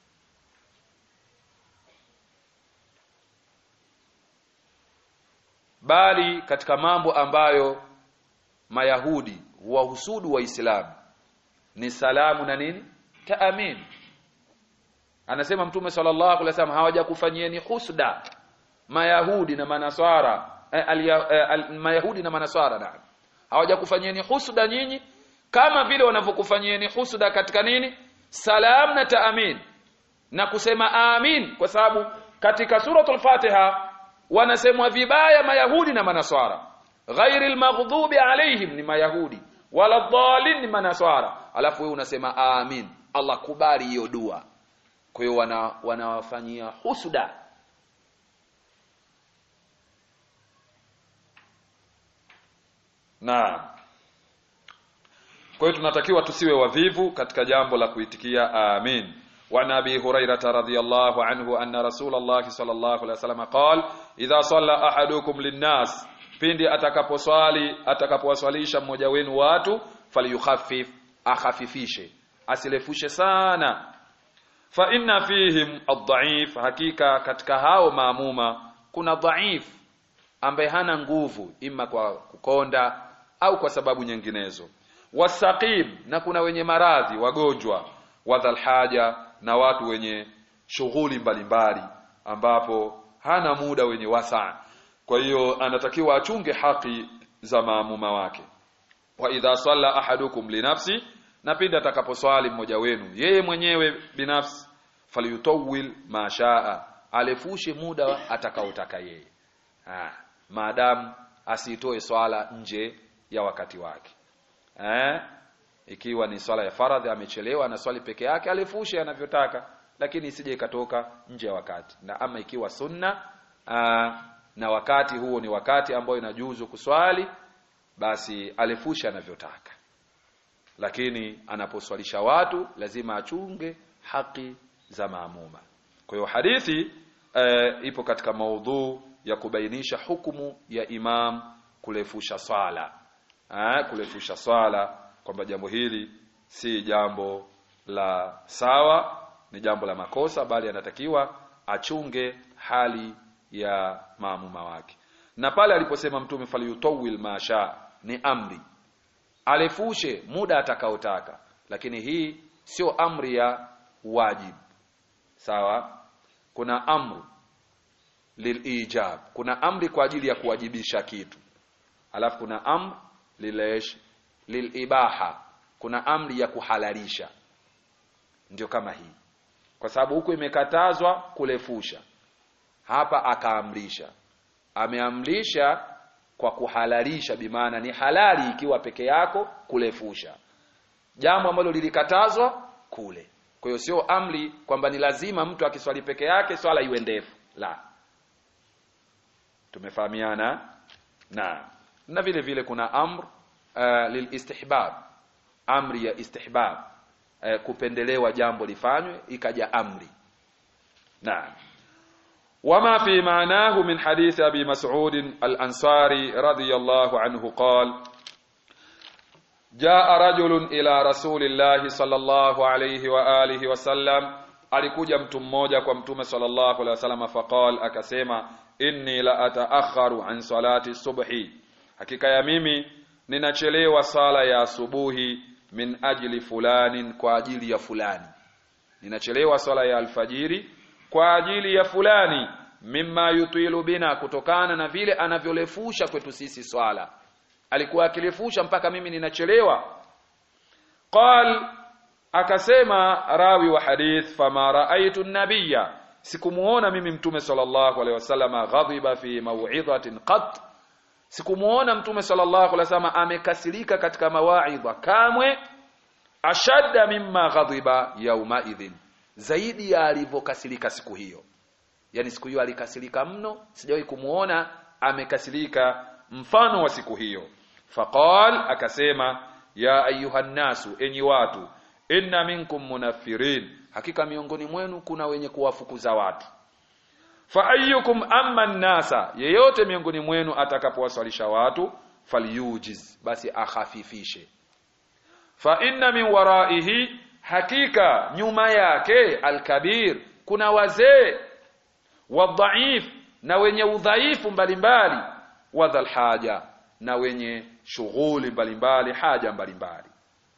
Speaker 1: bali katika mambo ambayo mayahudi wahusudu waislamu ni salamu na nini taamin anasema mtume sallallahu alaihi wasallam hawajakufanyieni husda mayahudi na manaswara eh, al, eh, al, mayahudi na manaswara na hawajakufanyieni husda nyinyi kama vile wanavyokufanyieni husda katika nini salam na taamin na kusema amin kwa sababu katika suratul fatiha wanasemwa vibaya mayahudi na manaswara ghairil maghdubi alaihim ni mayahudi wala dhalin ni manaswara alafu wewe unasema amin Allah kubali hiyo dua kwa hiyo wana wanawafanyia husuda na kwa hiyo tunatakiwa tusiwe wavivu katika jambo la kuitikia amin وعن ابي هريره رضي الله عنه ان رسول الله صلى الله عليه وسلم قال اذا صلى احدكم للناس pindi atakaposwali atakapowaswalisha mmoja wenu watu falyukhaffif akhafifishe asilefushe sana fa inna fihim ad-dha'if hakika katika hao maamuma kuna dhaif ambaye hana nguvu ima kwa kukonda au kwa sababu nyinginezo wasaqim na kuna wenye maradhi wagonjwa wadhal haja na watu wenye shughuli mbalimbali ambapo hana muda wenye wasaa kwa hiyo anatakiwa achunge haki za maamuma wake wa idha salla ahadukum linafsi na pindi atakaposwali mmoja wenu yeye mwenyewe binafsi falyutawil ma shaa alefushe muda atakaotaka yeye ah maadamu asitoe swala nje ya wakati wake eh ikiwa ni swala ya faradhi amechelewa na swali peke yake alefushe anavyotaka lakini isije ikatoka nje ya wakati na ama ikiwa sunna aa, na wakati huo ni wakati ambao inajuzu kuswali basi alefushe anavyotaka lakini anaposwalisha watu lazima achunge haki za maamuma kwa hiyo hadithi e, ipo katika maudhu ya kubainisha hukumu ya imam kulefusha swala eh, kulefusha swala kwamba jambo hili si jambo la sawa ni jambo la makosa bali anatakiwa achunge hali ya maamuma wake na pale aliposema mtume falyutawil masha ni amri alefushe muda atakaotaka lakini hii sio amri ya wajibu sawa kuna amru lilijab kuna amri kwa ajili ya kuwajibisha kitu alafu kuna amr lilesh lilibaha kuna amri ya kuhalalisha ndio kama hii kwa sababu huku imekatazwa kulefusha hapa akaamrisha ameamrisha kwa kuhalalisha bimaana ni halali ikiwa peke yako kulefusha jambo ambalo lilikatazwa kule kwa hiyo sio amri kwamba ni lazima mtu akiswali peke yake swala iwe ndefu la tumefahamiana na na vile vile kuna amr uh, lilistihbab amri ya istihbab uh, kupendelewa jambo lifanywe ikaja amri naam وما في معناه من حديث أبي مسعود الأنصاري رضي الله عنه قال جاء رجل إلى رسول الله صلى الله عليه وآله وسلم alikuja mtu mmoja kwa mtume sallallahu alaihi wasallam faqal akasema inni la ataakharu an salati subhi hakika ya mimi ninachelewa sala ya asubuhi min ajli fulanin kwa ajili ya fulani ninachelewa sala ya alfajiri kwa ajili ya fulani mimma yutilu bina kutokana na vile anavyolefusha kwetu sisi swala alikuwa akilefusha mpaka mimi ninachelewa qal akasema rawi wa hadith fama raaitu nabiyya sikumuona mimi mtume sallallahu alaihi wasallam ghadhiba fi maw'idhatin qat sikumuona mtume sallallahu alaihi wasallam amekasirika katika mawaidha kamwe ashadda mimma ghadhiba yauma idhin zaidi ya alivyokasirika siku hiyo yani siku hiyo alikasirika mno sijawahi kumuona amekasirika mfano wa siku hiyo faqal akasema ya ayuhan nasu enyi watu inna minkum munafirin hakika miongoni mwenu kuna wenye kuwafukuza watu fa ayyukum amma nasa yeyote miongoni mwenu atakapowaswalisha watu falyujiz basi akhafifishe fa inna min waraihi hakika nyuma yake alkabir kuna wazee wadhaif na wenye udhaifu mbalimbali wadhal haja na wenye shughuli mbalimbali haja mbalimbali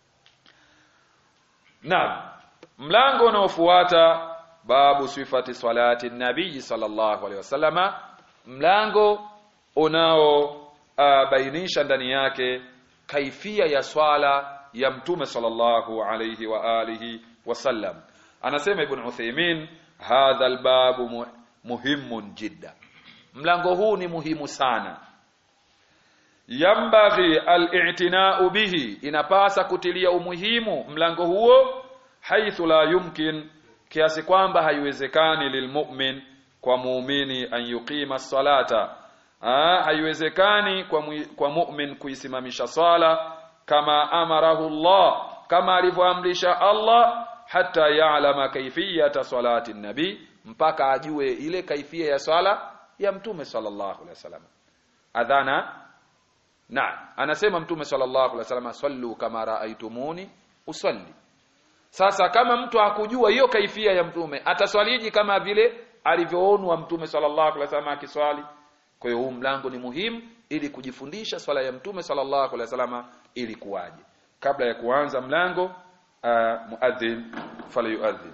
Speaker 1: Naam. Mlango unaofuata babu sifati salati nabii sallallahu alaihi wasallama mlango unaobainisha uh, ndani yake kaifia ya swala ya mtume sallallahu alaihi wa alihi wasallam anasema ibn Uthaymeen hadha albabu mu, muhimun jidda mlango huu ni muhimu sana yambaghi al-i'tina'u bihi inapasa kutilia umuhimu mlango huo haithu la yumkin kiasi kwamba haiwezekani lilmu'min kwa muumini an yuqima salata ah haiwezekani kwa mu, kwa mu'min kuisimamisha sala kama amarahu Allah kama alivyoamrisha Allah hata ya'lama kaifiyata salati nabi mpaka ajue ile kaifia ya swala ya mtume sallallahu alaihi wasallam adhana na anasema mtume sallallahu alaihi wasallam sallu kama raaitumuni usalli sasa kama mtu hakujua hiyo kaifia ya mtume ataswaliji kama vile alivyoonwa mtume sallallahu alaihi wasallam akiswali kwa hiyo huu mlango ni muhimu ili kujifundisha swala ya mtume sallallahu alaihi wasallam ili kuwaje kabla ya kuanza mlango uh, muadhin falyuadhin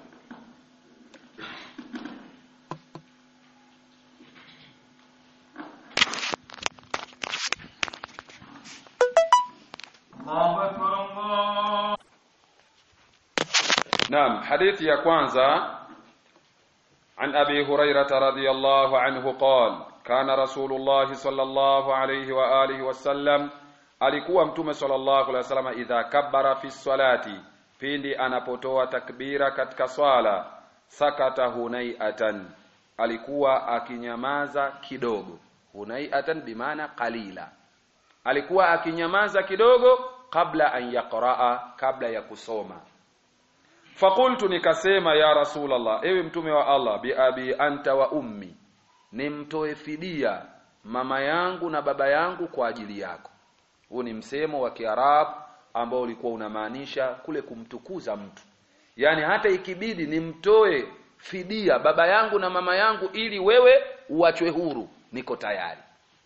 Speaker 1: نعم حديث يا كwanza عن أبي هريرة رضي الله عنه قال كان رسول الله صلى الله عليه وآله وسلم alikuwa mtume sallallahu alaihi wasallam idha kabbara fi salati pindi anapotoa takbira katika swala sakata hunaiatan alikuwa akinyamaza kidogo hunaiatan bimaana qalila alikuwa akinyamaza kidogo kabla an yaqraa kabla ya kusoma Fakultu nikasema ya Rasulullah ewe mtume wa Allah bi abi anta wa ummi nimtoe fidia mama yangu na baba yangu kwa ajili yako huu ni msemo wa Kiarabu ambao ulikuwa unamaanisha kule kumtukuza mtu yaani hata ikibidi nimtoe fidia baba yangu na mama yangu ili wewe uachwe huru niko tayari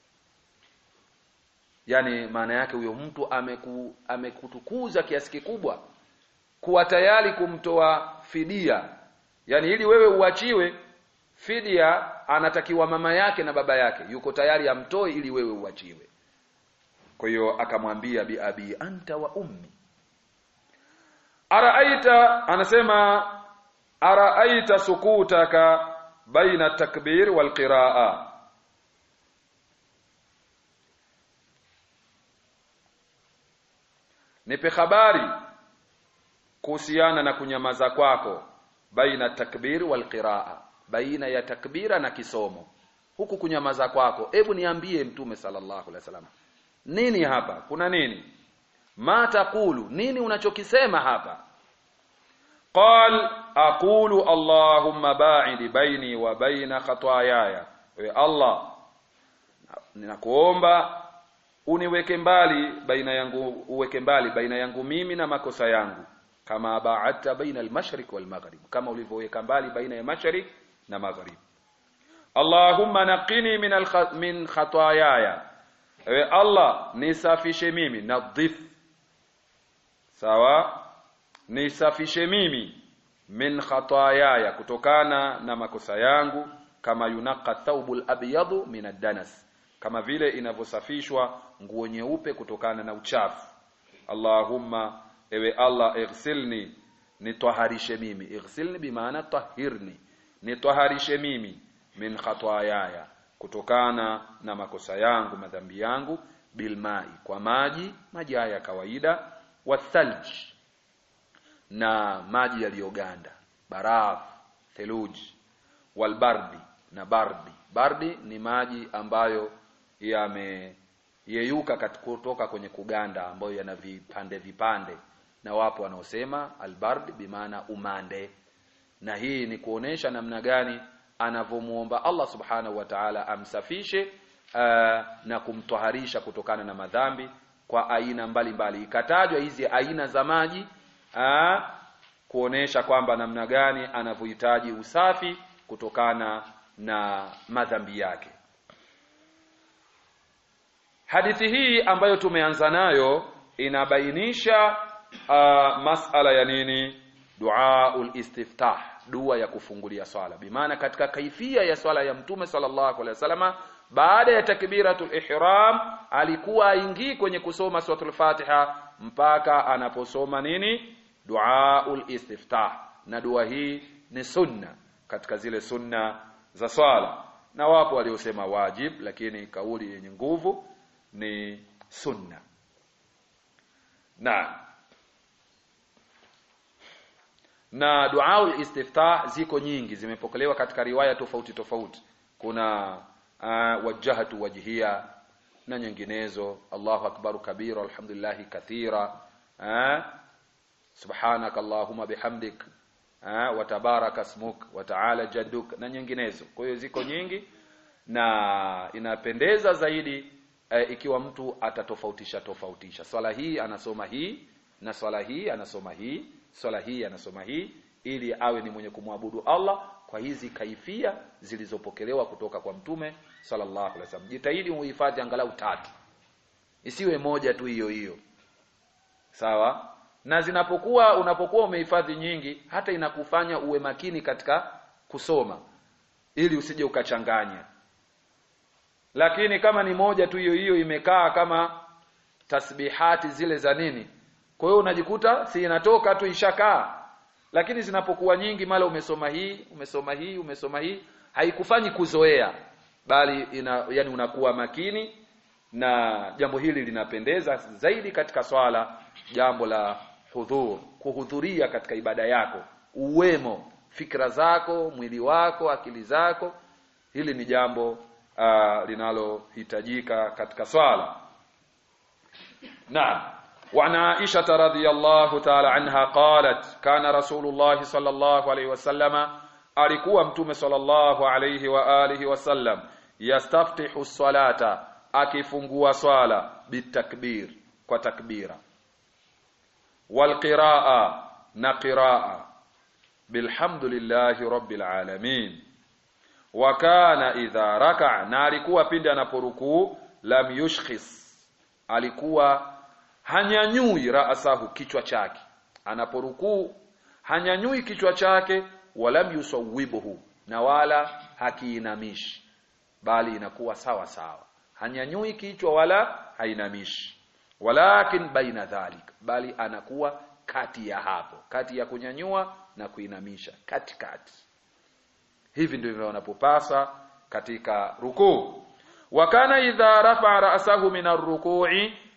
Speaker 1: yaani maana yake huyo mtu ameku, amekutukuza kiasi kikubwa kuwa tayari kumtoa fidia yani ili wewe uachiwe fidia anatakiwa mama yake na baba yake yuko tayari amtoe ili wewe uachiwe kwa hiyo akamwambia bi abi anta wa ummi araaita anasema araaita sukutaka baina takbir wal qiraa nipe habari kuhusiana na kunyamaza kwako baina takbir wal qiraa baina ya takbira na kisomo huku kunyamaza kwako hebu niambie mtume sallallahu alaihi wasallam nini hapa kuna nini ma taqulu nini unachokisema hapa qal aqulu allahumma ba'id baini wa baina khataayaya we allah ninakuomba uniweke mbali baina yangu uweke mbali baina yangu mimi na makosa yangu kama ba'adta baina al-mashriq wal maghrib kama ulivyoweka mbali baina ya mashriq na maghrib Allahumma naqini min al min khataayaya ewe Allah nisafishe mimi nadhif sawa nisafishe mimi min khataayaya kutokana na makosa yangu kama yunaqa thawbul abyadu min ad-danas kama vile inavyosafishwa nguo nyeupe kutokana na uchafu Allahumma ewe Allah ighsilni nitwaharishe mimi ighsilni bimaana tahirni nitwaharishe mimi min khataayaya kutokana na makosa yangu madhambi yangu bilmai kwa maji maji haya ya kawaida wathalj na maji yaliyoganda baraf theluji walbardi na bardi bardi ni maji ambayo yameyeyuka kutoka kwenye kuganda ambayo yana vipande vipande na wapo wanaosema albardi bimaana umande na hii ni kuonesha namna gani anavyomuomba Allah subhanahu wa ta'ala amsafishe uh, na kumtwaharisha kutokana na madhambi kwa aina mbalimbali ikatajwa hizi aina za maji uh, kuonesha kwamba namna gani anavyohitaji usafi kutokana na madhambi yake hadithi hii ambayo tumeanza nayo inabainisha uh, masala ya nini duaul istiftah dua ya kufungulia swala bimaana katika kaifia ya swala ya mtume sallallahu alaihi wasallama baada ya takbiratul ihram alikuwa aingii kwenye kusoma suratul fatiha mpaka anaposoma nini duaul istiftah na dua hii ni sunna katika zile sunna za swala na wapo waliosema wajib lakini kauli yenye nguvu ni sunna na na duaul istiftah ziko nyingi zimepokelewa katika riwaya tofauti tofauti kuna uh, wajjahatu wajhiya na nyinginezo Allahu akbaru kabira alhamdulillah kathira uh, subhanak allahumma bihamdik uh, wa tabaraka ismuk wa ta'ala jadduk na nyinginezo kwa hiyo ziko nyingi na inapendeza zaidi uh, ikiwa mtu atatofautisha tofautisha swala hii anasoma hii na swala hii anasoma hii swala hii anasoma hii ili awe ni mwenye kumwabudu Allah kwa hizi kaifia zilizopokelewa kutoka kwa mtume sallallahu alaihi wasallam jitahidi uhifadhi angalau tatu isiwe moja tu hiyo hiyo sawa na zinapokuwa unapokuwa umehifadhi nyingi hata inakufanya uwe makini katika kusoma ili usije ukachanganya lakini kama ni moja tu hiyo hiyo imekaa kama tasbihati zile za nini kwa hiyo unajikuta si inatoka tu ishakaa lakini zinapokuwa nyingi mara umesoma hii umesoma hii umesoma hii haikufanyi kuzoea bali ina, yani unakuwa makini na jambo hili linapendeza zaidi katika swala jambo la hudhur kuhudhuria katika ibada yako uwemo fikra zako mwili wako akili zako hili ni jambo uh, linalohitajika katika swala naam وعن عائشة رضي الله تعالى عنها قالت كان رسول الله صلى الله عليه وسلم alikuwa mtume sallallahu alayhi wa alihi wasallam yastaftihu salata akifungua swala bitakbir kwa takbira walqiraa na qiraa bilhamdulillahi rabbil alamin wa kana idha raka na alikuwa pindi anaporukuu lam yushkhis alikuwa hanyanyui raasahu kichwa chake anaporukuu hanyanyui kichwa chake walam yusawibuhu na wala hakiinamishi bali inakuwa sawa sawa hanyanyui kichwa wala hainamishi walakin baina dhalik bali anakuwa kati ya hapo kati ya kunyanyua na kuinamisha katikati hivi ndivyo wanapopasa katika rukuu wakana idha rafa ra'sahu min ar-ruku'i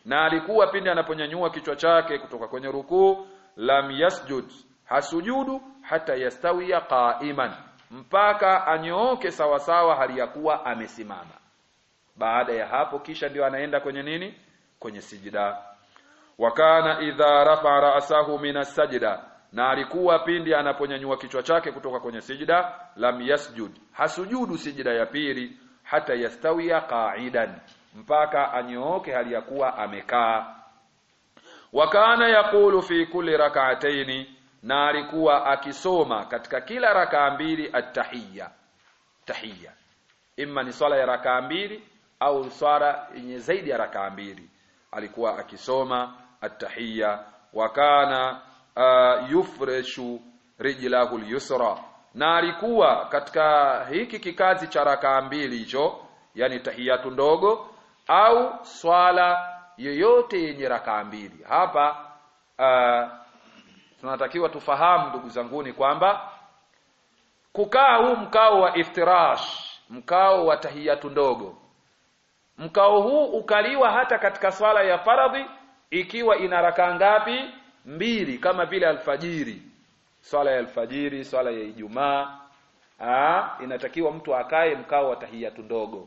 Speaker 1: na alikuwa pindi anaponyanyua kichwa chake kutoka kwenye rukuu lam yasjud hasujudu hata yastawiya qa'iman mpaka anyooke sawasawa hali ya kuwa amesimama baada ya hapo kisha ndio anaenda kwenye nini kwenye sijida wakana idha rafa ra'sahu minas sajda na alikuwa pindi anaponyanyua kichwa chake kutoka kwenye sijida lam yasjud hasujudu sijida ya pili hata yastawiya qa'idan mpaka anyooke hali ya kuwa amekaa wakana yaqulu fi kulli rak'ataini na alikuwa akisoma katika kila rakaa mbili at-tahiyya tahiyya imma ni swala ya rakaa mbili au swala yenye zaidi ya rakaa mbili alikuwa akisoma at-tahiyya wakana uh, yufreshu rijlahu al-yusra na alikuwa katika hiki kikazi cha rakaa mbili hicho yani tahiyatu ndogo au swala yoyote yenye rakaa mbili hapa uh, tunatakiwa tufahamu ndugu zanguni kwamba kukaa huu mkao wa iftirash mkao wa tahiyatu ndogo mkao huu ukaliwa hata katika swala ya faradhi ikiwa ina rakaa ngapi mbili kama vile alfajiri swala ya alfajiri swala ya ijumaa inatakiwa mtu akae mkao wa tahiyatu ndogo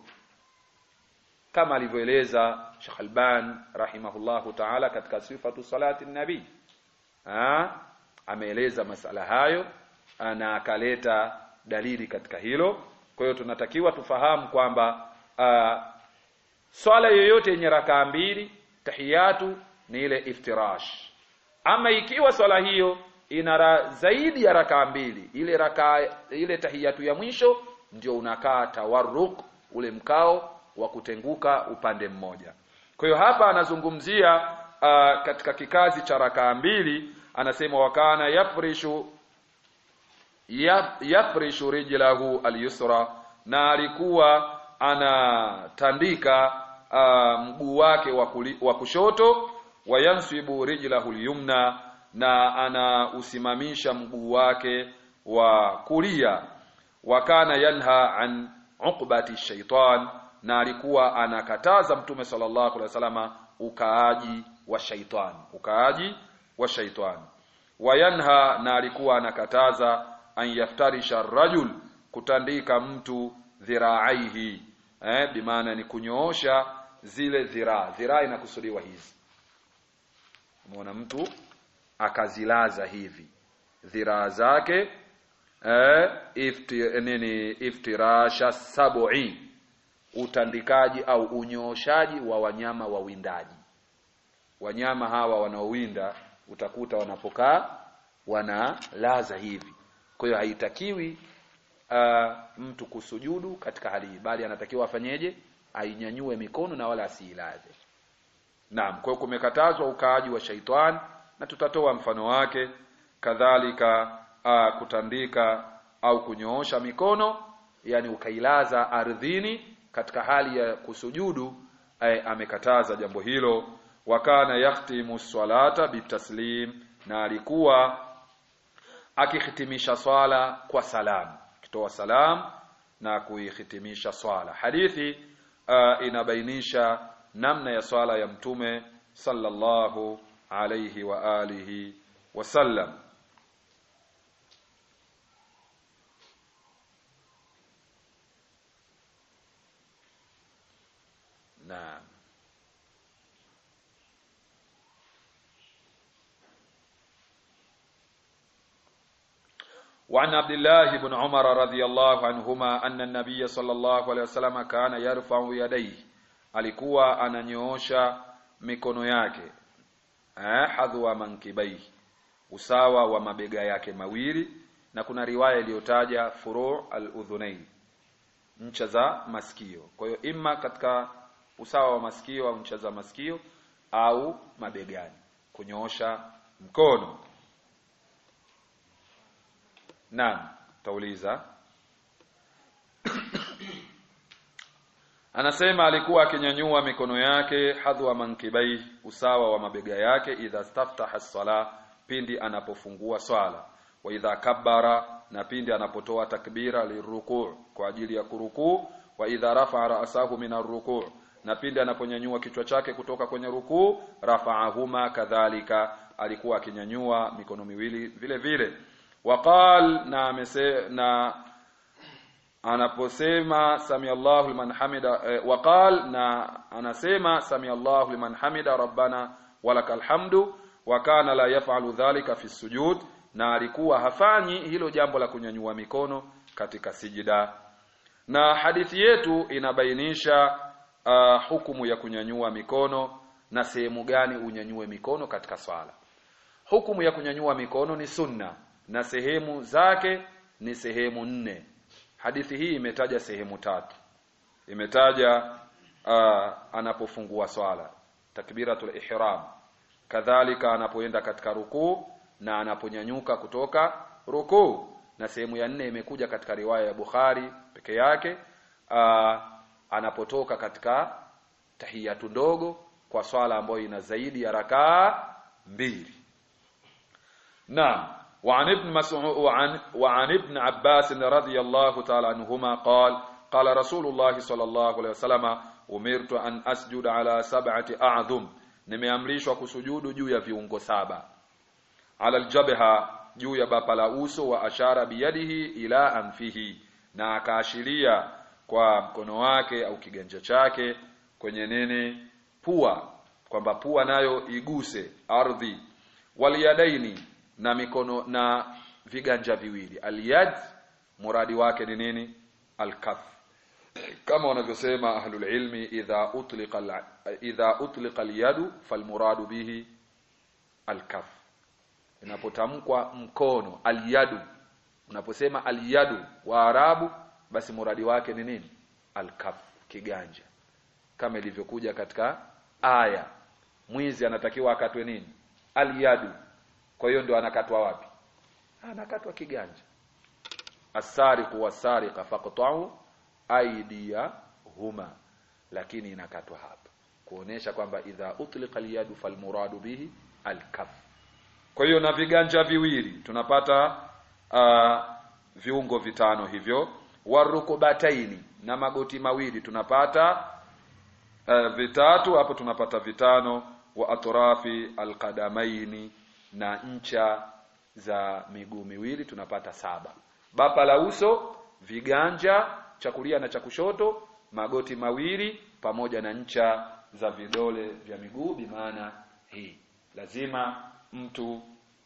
Speaker 1: kama alivyoeleza Sheikh Alban rahimahullahu ta'ala katika sifatu salati nabii ameeleza masala hayo na akaleta dalili katika hilo kwa hiyo tunatakiwa tufahamu kwamba swala yoyote yenye rakaa mbili tahiyatu ni ile iftirash ama ikiwa swala hiyo ina zaidi ya rakaa mbili ile rakaa ile tahiyatu ya mwisho ndio unakaa tawarruk ule mkao wa kutenguka upande mmoja kwa hiyo hapa anazungumzia uh, katika kikazi cha rakaa mbili anasema wakana yafrishu yaf, yafrishu rijlahu alyusra na alikuwa anatandika uh, mguu wake wa kushoto wayansibu rijlahu alyumna na anausimamisha mguu wake wa kulia wakana yanha an uqbati shaitan na alikuwa anakataza mtume sallallahu alaihi wasallama ukaaji wa shaitan ukaaji wa shaitan wayanha na alikuwa anakataza an yaftarisha rajul kutandika mtu dhiraaihi eh bimaana ni kunyoosha zile dhiraa dhiraa inakusudiwa hizi umeona mtu akazilaza hivi dhiraa zake eh ifti, nini iftirasha sab'i utandikaji au unyooshaji wa wanyama wawindaji wanyama hawa wanaowinda utakuta wanapokaa wanalaza hivi kwa hiyo haitakiwi uh, mtu kusujudu katika hali hii bali anatakiwa afanyeje ainyanyue mikono na wala asiilaze naam kwa hiyo kumekatazwa ukaaji wa shaitani na tutatoa mfano wake kadhalika uh, kutandika au kunyoosha mikono yani ukailaza ardhini katika hali ya kusujudu eh, amekataza jambo hilo wakana yakhtimu swalata bitaslim na alikuwa akihitimisha swala kwa salam kitoa salam na kuihitimisha swala hadithi uh, inabainisha namna ya swala ya mtume sallallahu alayhi wa alihi wasallam naam وعن عبد الله بن عمر رضي الله عنهما أن النبي صلى الله عليه وسلم كان يرفع يديه alikuwa ananyoosha mikono yake eh hadhwa mankibai usawa wa mabega yake mawili na kuna riwaya iliyotaja furu' al-udhunain ncha za masikio kwa hiyo imma katika usawa wa masikio au ncha za masikio au mabegani kunyoosha mkono Naam, tauliza. Anasema alikuwa akinyanyua mikono yake hadhwa mankibai usawa wa mabega yake idha staftaha sala pindi anapofungua swala wa idha kabbara na pindi anapotoa takbira lirukuu kwa ajili ya kurukuu wa idha rafa ra'sahu min arrukuu na pindi anaponyanyua kichwa chake kutoka kwenye rukuu rafaahuma kadhalika alikuwa akinyanyua mikono miwili vile vile waqal na amese, na anaposema sami Allahu liman hamida eh, waqal na anasema sami Allahu liman hamida rabbana walakal hamdu wa kana la yaf'alu dhalika fi sujud na alikuwa hafanyi hilo jambo la kunyanyua mikono katika sijida na hadithi yetu inabainisha uh, hukumu ya kunyanyua mikono na sehemu gani unyanyue mikono katika swala hukumu ya kunyanyua mikono ni sunna na sehemu zake ni sehemu nne hadithi hii imetaja sehemu tatu imetaja uh, anapofungua swala takbiratul ihram kadhalika anapoenda katika rukuu na anaponyanyuka kutoka rukuu na sehemu ya nne imekuja katika riwaya ya Bukhari peke yake uh, anapotoka katika tahiyatu ndogo kwa swala ambayo ina zaidi ya rakaa mbili naam وعن ابن مسعود وعن وعن ابن عباس رضي الله تعالى عنهما قال قال رسول الله صلى الله عليه وسلم أمرت أن أسجد على سبعة أعظم nimeamrishwa kusujudu juu ya viungo saba ala aljabha juu ya bapa la uso wa ashara biyadihi ila anfihi na akaashiria kwa mkono wake au kiganja chake kwenye nini pua kwamba pua nayo iguse ardhi waliyadaini na mikono na viganja viwili aliyad muradi wake ni nini alkaf kama wanavyosema ahlul ilmi idha utliqa idha utliqa alyadu falmuradu bihi alkaf inapotamkwa mkono alyadu unaposema alyadu wa arabu basi muradi wake ni nini alkaf kiganja kama ilivyokuja katika aya mwizi anatakiwa akatwe nini alyadu kwa hiyo ndio anakatwa wapi anakatwa kiganja asariqu wasariqa faqta'u aydiyahuma lakini inakatwa hapa kuonesha kwamba idha utliqa alyadu falmuradu bihi alkaf kwa hiyo na viganja viwili tunapata uh, viungo vitano hivyo warukubataini na magoti mawili tunapata uh, vitatu hapo tunapata vitano wa atrafi alqadamaini na ncha za miguu miwili tunapata saba bapa la uso viganja cha kulia na cha kushoto magoti mawili pamoja na ncha za vidole vya miguu bimaana hii lazima mtu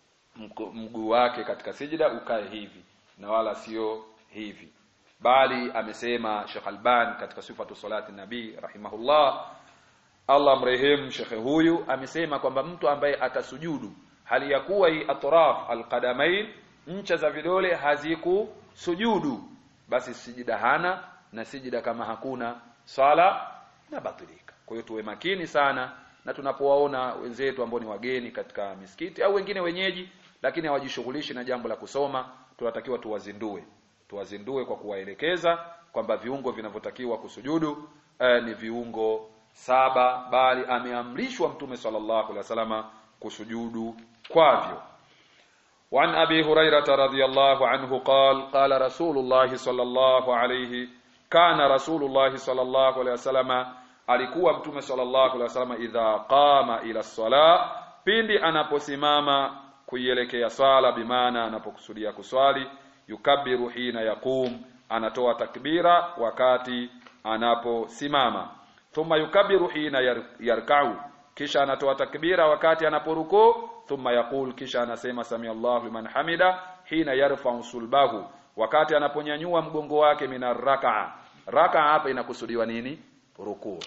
Speaker 1: mguu wake katika sijida ukae hivi na wala sio hivi bali amesema Sheikh Alban katika sifatu salati nabii rahimahullah Allah mrehemu shekhe huyu amesema kwamba mtu ambaye atasujudu hali ya kuwa hii atraf alqadamain ncha za vidole hazikusujudu basi sijida hana na sijida kama hakuna swala inabatilika kwa hiyo tuwe makini sana na tunapowaona wenzetu ambao ni wageni katika misikiti au wengine wenyeji lakini hawajishughulishi na jambo la kusoma tunatakiwa tuwazindue tuwazindue kwa kuwaelekeza kwamba viungo vinavyotakiwa kusujudu eh, ni viungo saba bali ameamrishwa mtume sallallahu alaihi wasallama kusujudu kwavyo وعن أبي هريرة رضي الله عنه قال قال رسول الله صلى الله عليه كان رسول الله صلى الله عليه وسلم alikuwa mtume sallallahu alaihi wasallam idha qama ila sala pindi anaposimama kuielekea swala bimaana anapokusudia kuswali yukabiru hina yaqum anatoa takbira wakati anaposimama thumma yukabiru hina yar, yarkau kisha anatoa takbira wakati anaporukuu thumma yaqul kisha anasema sami Allahu liman hamida hina yarfa'u sulbahu wakati anaponyanyua mgongo wake mina raka'a raka'a hapa inakusudiwa nini rukuu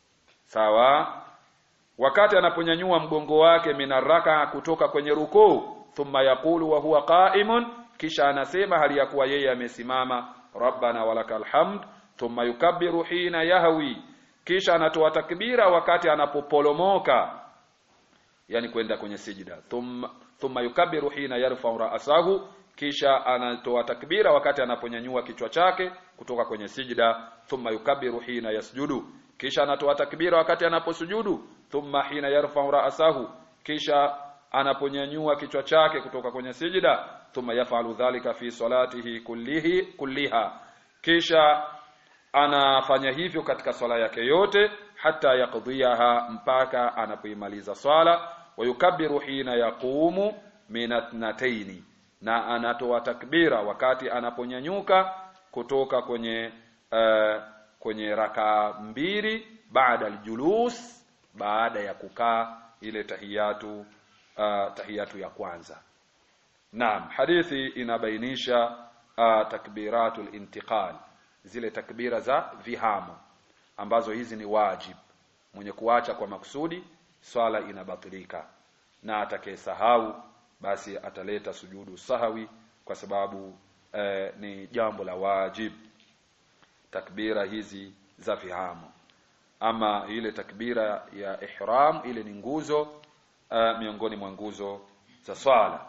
Speaker 1: sawa wakati anaponyanyua mgongo wake mina raka'a kutoka kwenye rukuu thumma yaqulu wa huwa qa'imun kisha anasema hali ya kuwa yeye amesimama rabbana walakal hamd thumma yukabbiru hina yahwi kisha anatoa takbira wakati anapopolomoka yani kwenda kwenye sijida thumma thumma yukabbiru hina yarfa'u ra'sahu kisha anatoa takbira wakati anaponyanyua kichwa chake kutoka kwenye sijida thumma yukabbiru hina yasjudu kisha anatoa takbira wakati anaposujudu thumma hina yarfa'u ra'sahu kisha anaponyanyua kichwa chake kutoka kwenye sijida thumma yaf'alu dhalika fi salatihi kullihi kulliha kisha anafanya hivyo katika swala yake yote hata yaqdiyaha mpaka anapoimaliza swala wayukabbiru hina yaqumu min athnataini na anatoa takbira wakati anaponyanyuka kutoka kwenye uh, kwenye raka mbili baada aljulus baada ya kukaa ile tahiyatu uh, tahiyatu ya kwanza Naam hadithi inabainisha uh, takbiratul intiqal zile takbira za vihamo ambazo hizi ni wajib mwenye kuacha kwa makusudi swala inabatilika na atakayesahau basi ataleta sujudu sahawi kwa sababu eh, ni jambo la wajib takbira hizi za vihamo ama ile takbira ya ihram ile ni nguzo uh, miongoni mwa nguzo za swala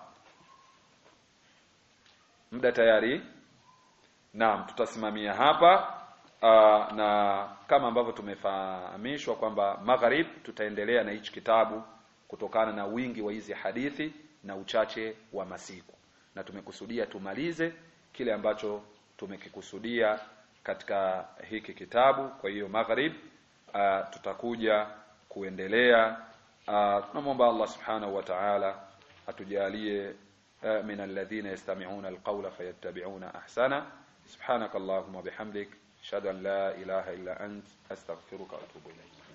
Speaker 1: muda tayari naam tutasimamia hapa uh, na kama ambavyo tumefahamishwa kwamba magharib tutaendelea na hichi kitabu kutokana na wingi wa hizi hadithi na uchache wa masiku na tumekusudia tumalize kile ambacho tumekikusudia katika hiki kitabu kwa hiyo magharib uh, tutakuja kuendelea uh, tunamwomba Allah subhanahu wa ta'ala atujalie uh, min alladhina yastami'una alqawla fayattabi'una ahsana subhanakallahumma bihamdik ashhadu an la ilaha illa ant astaghfiruka wa atubu ilayk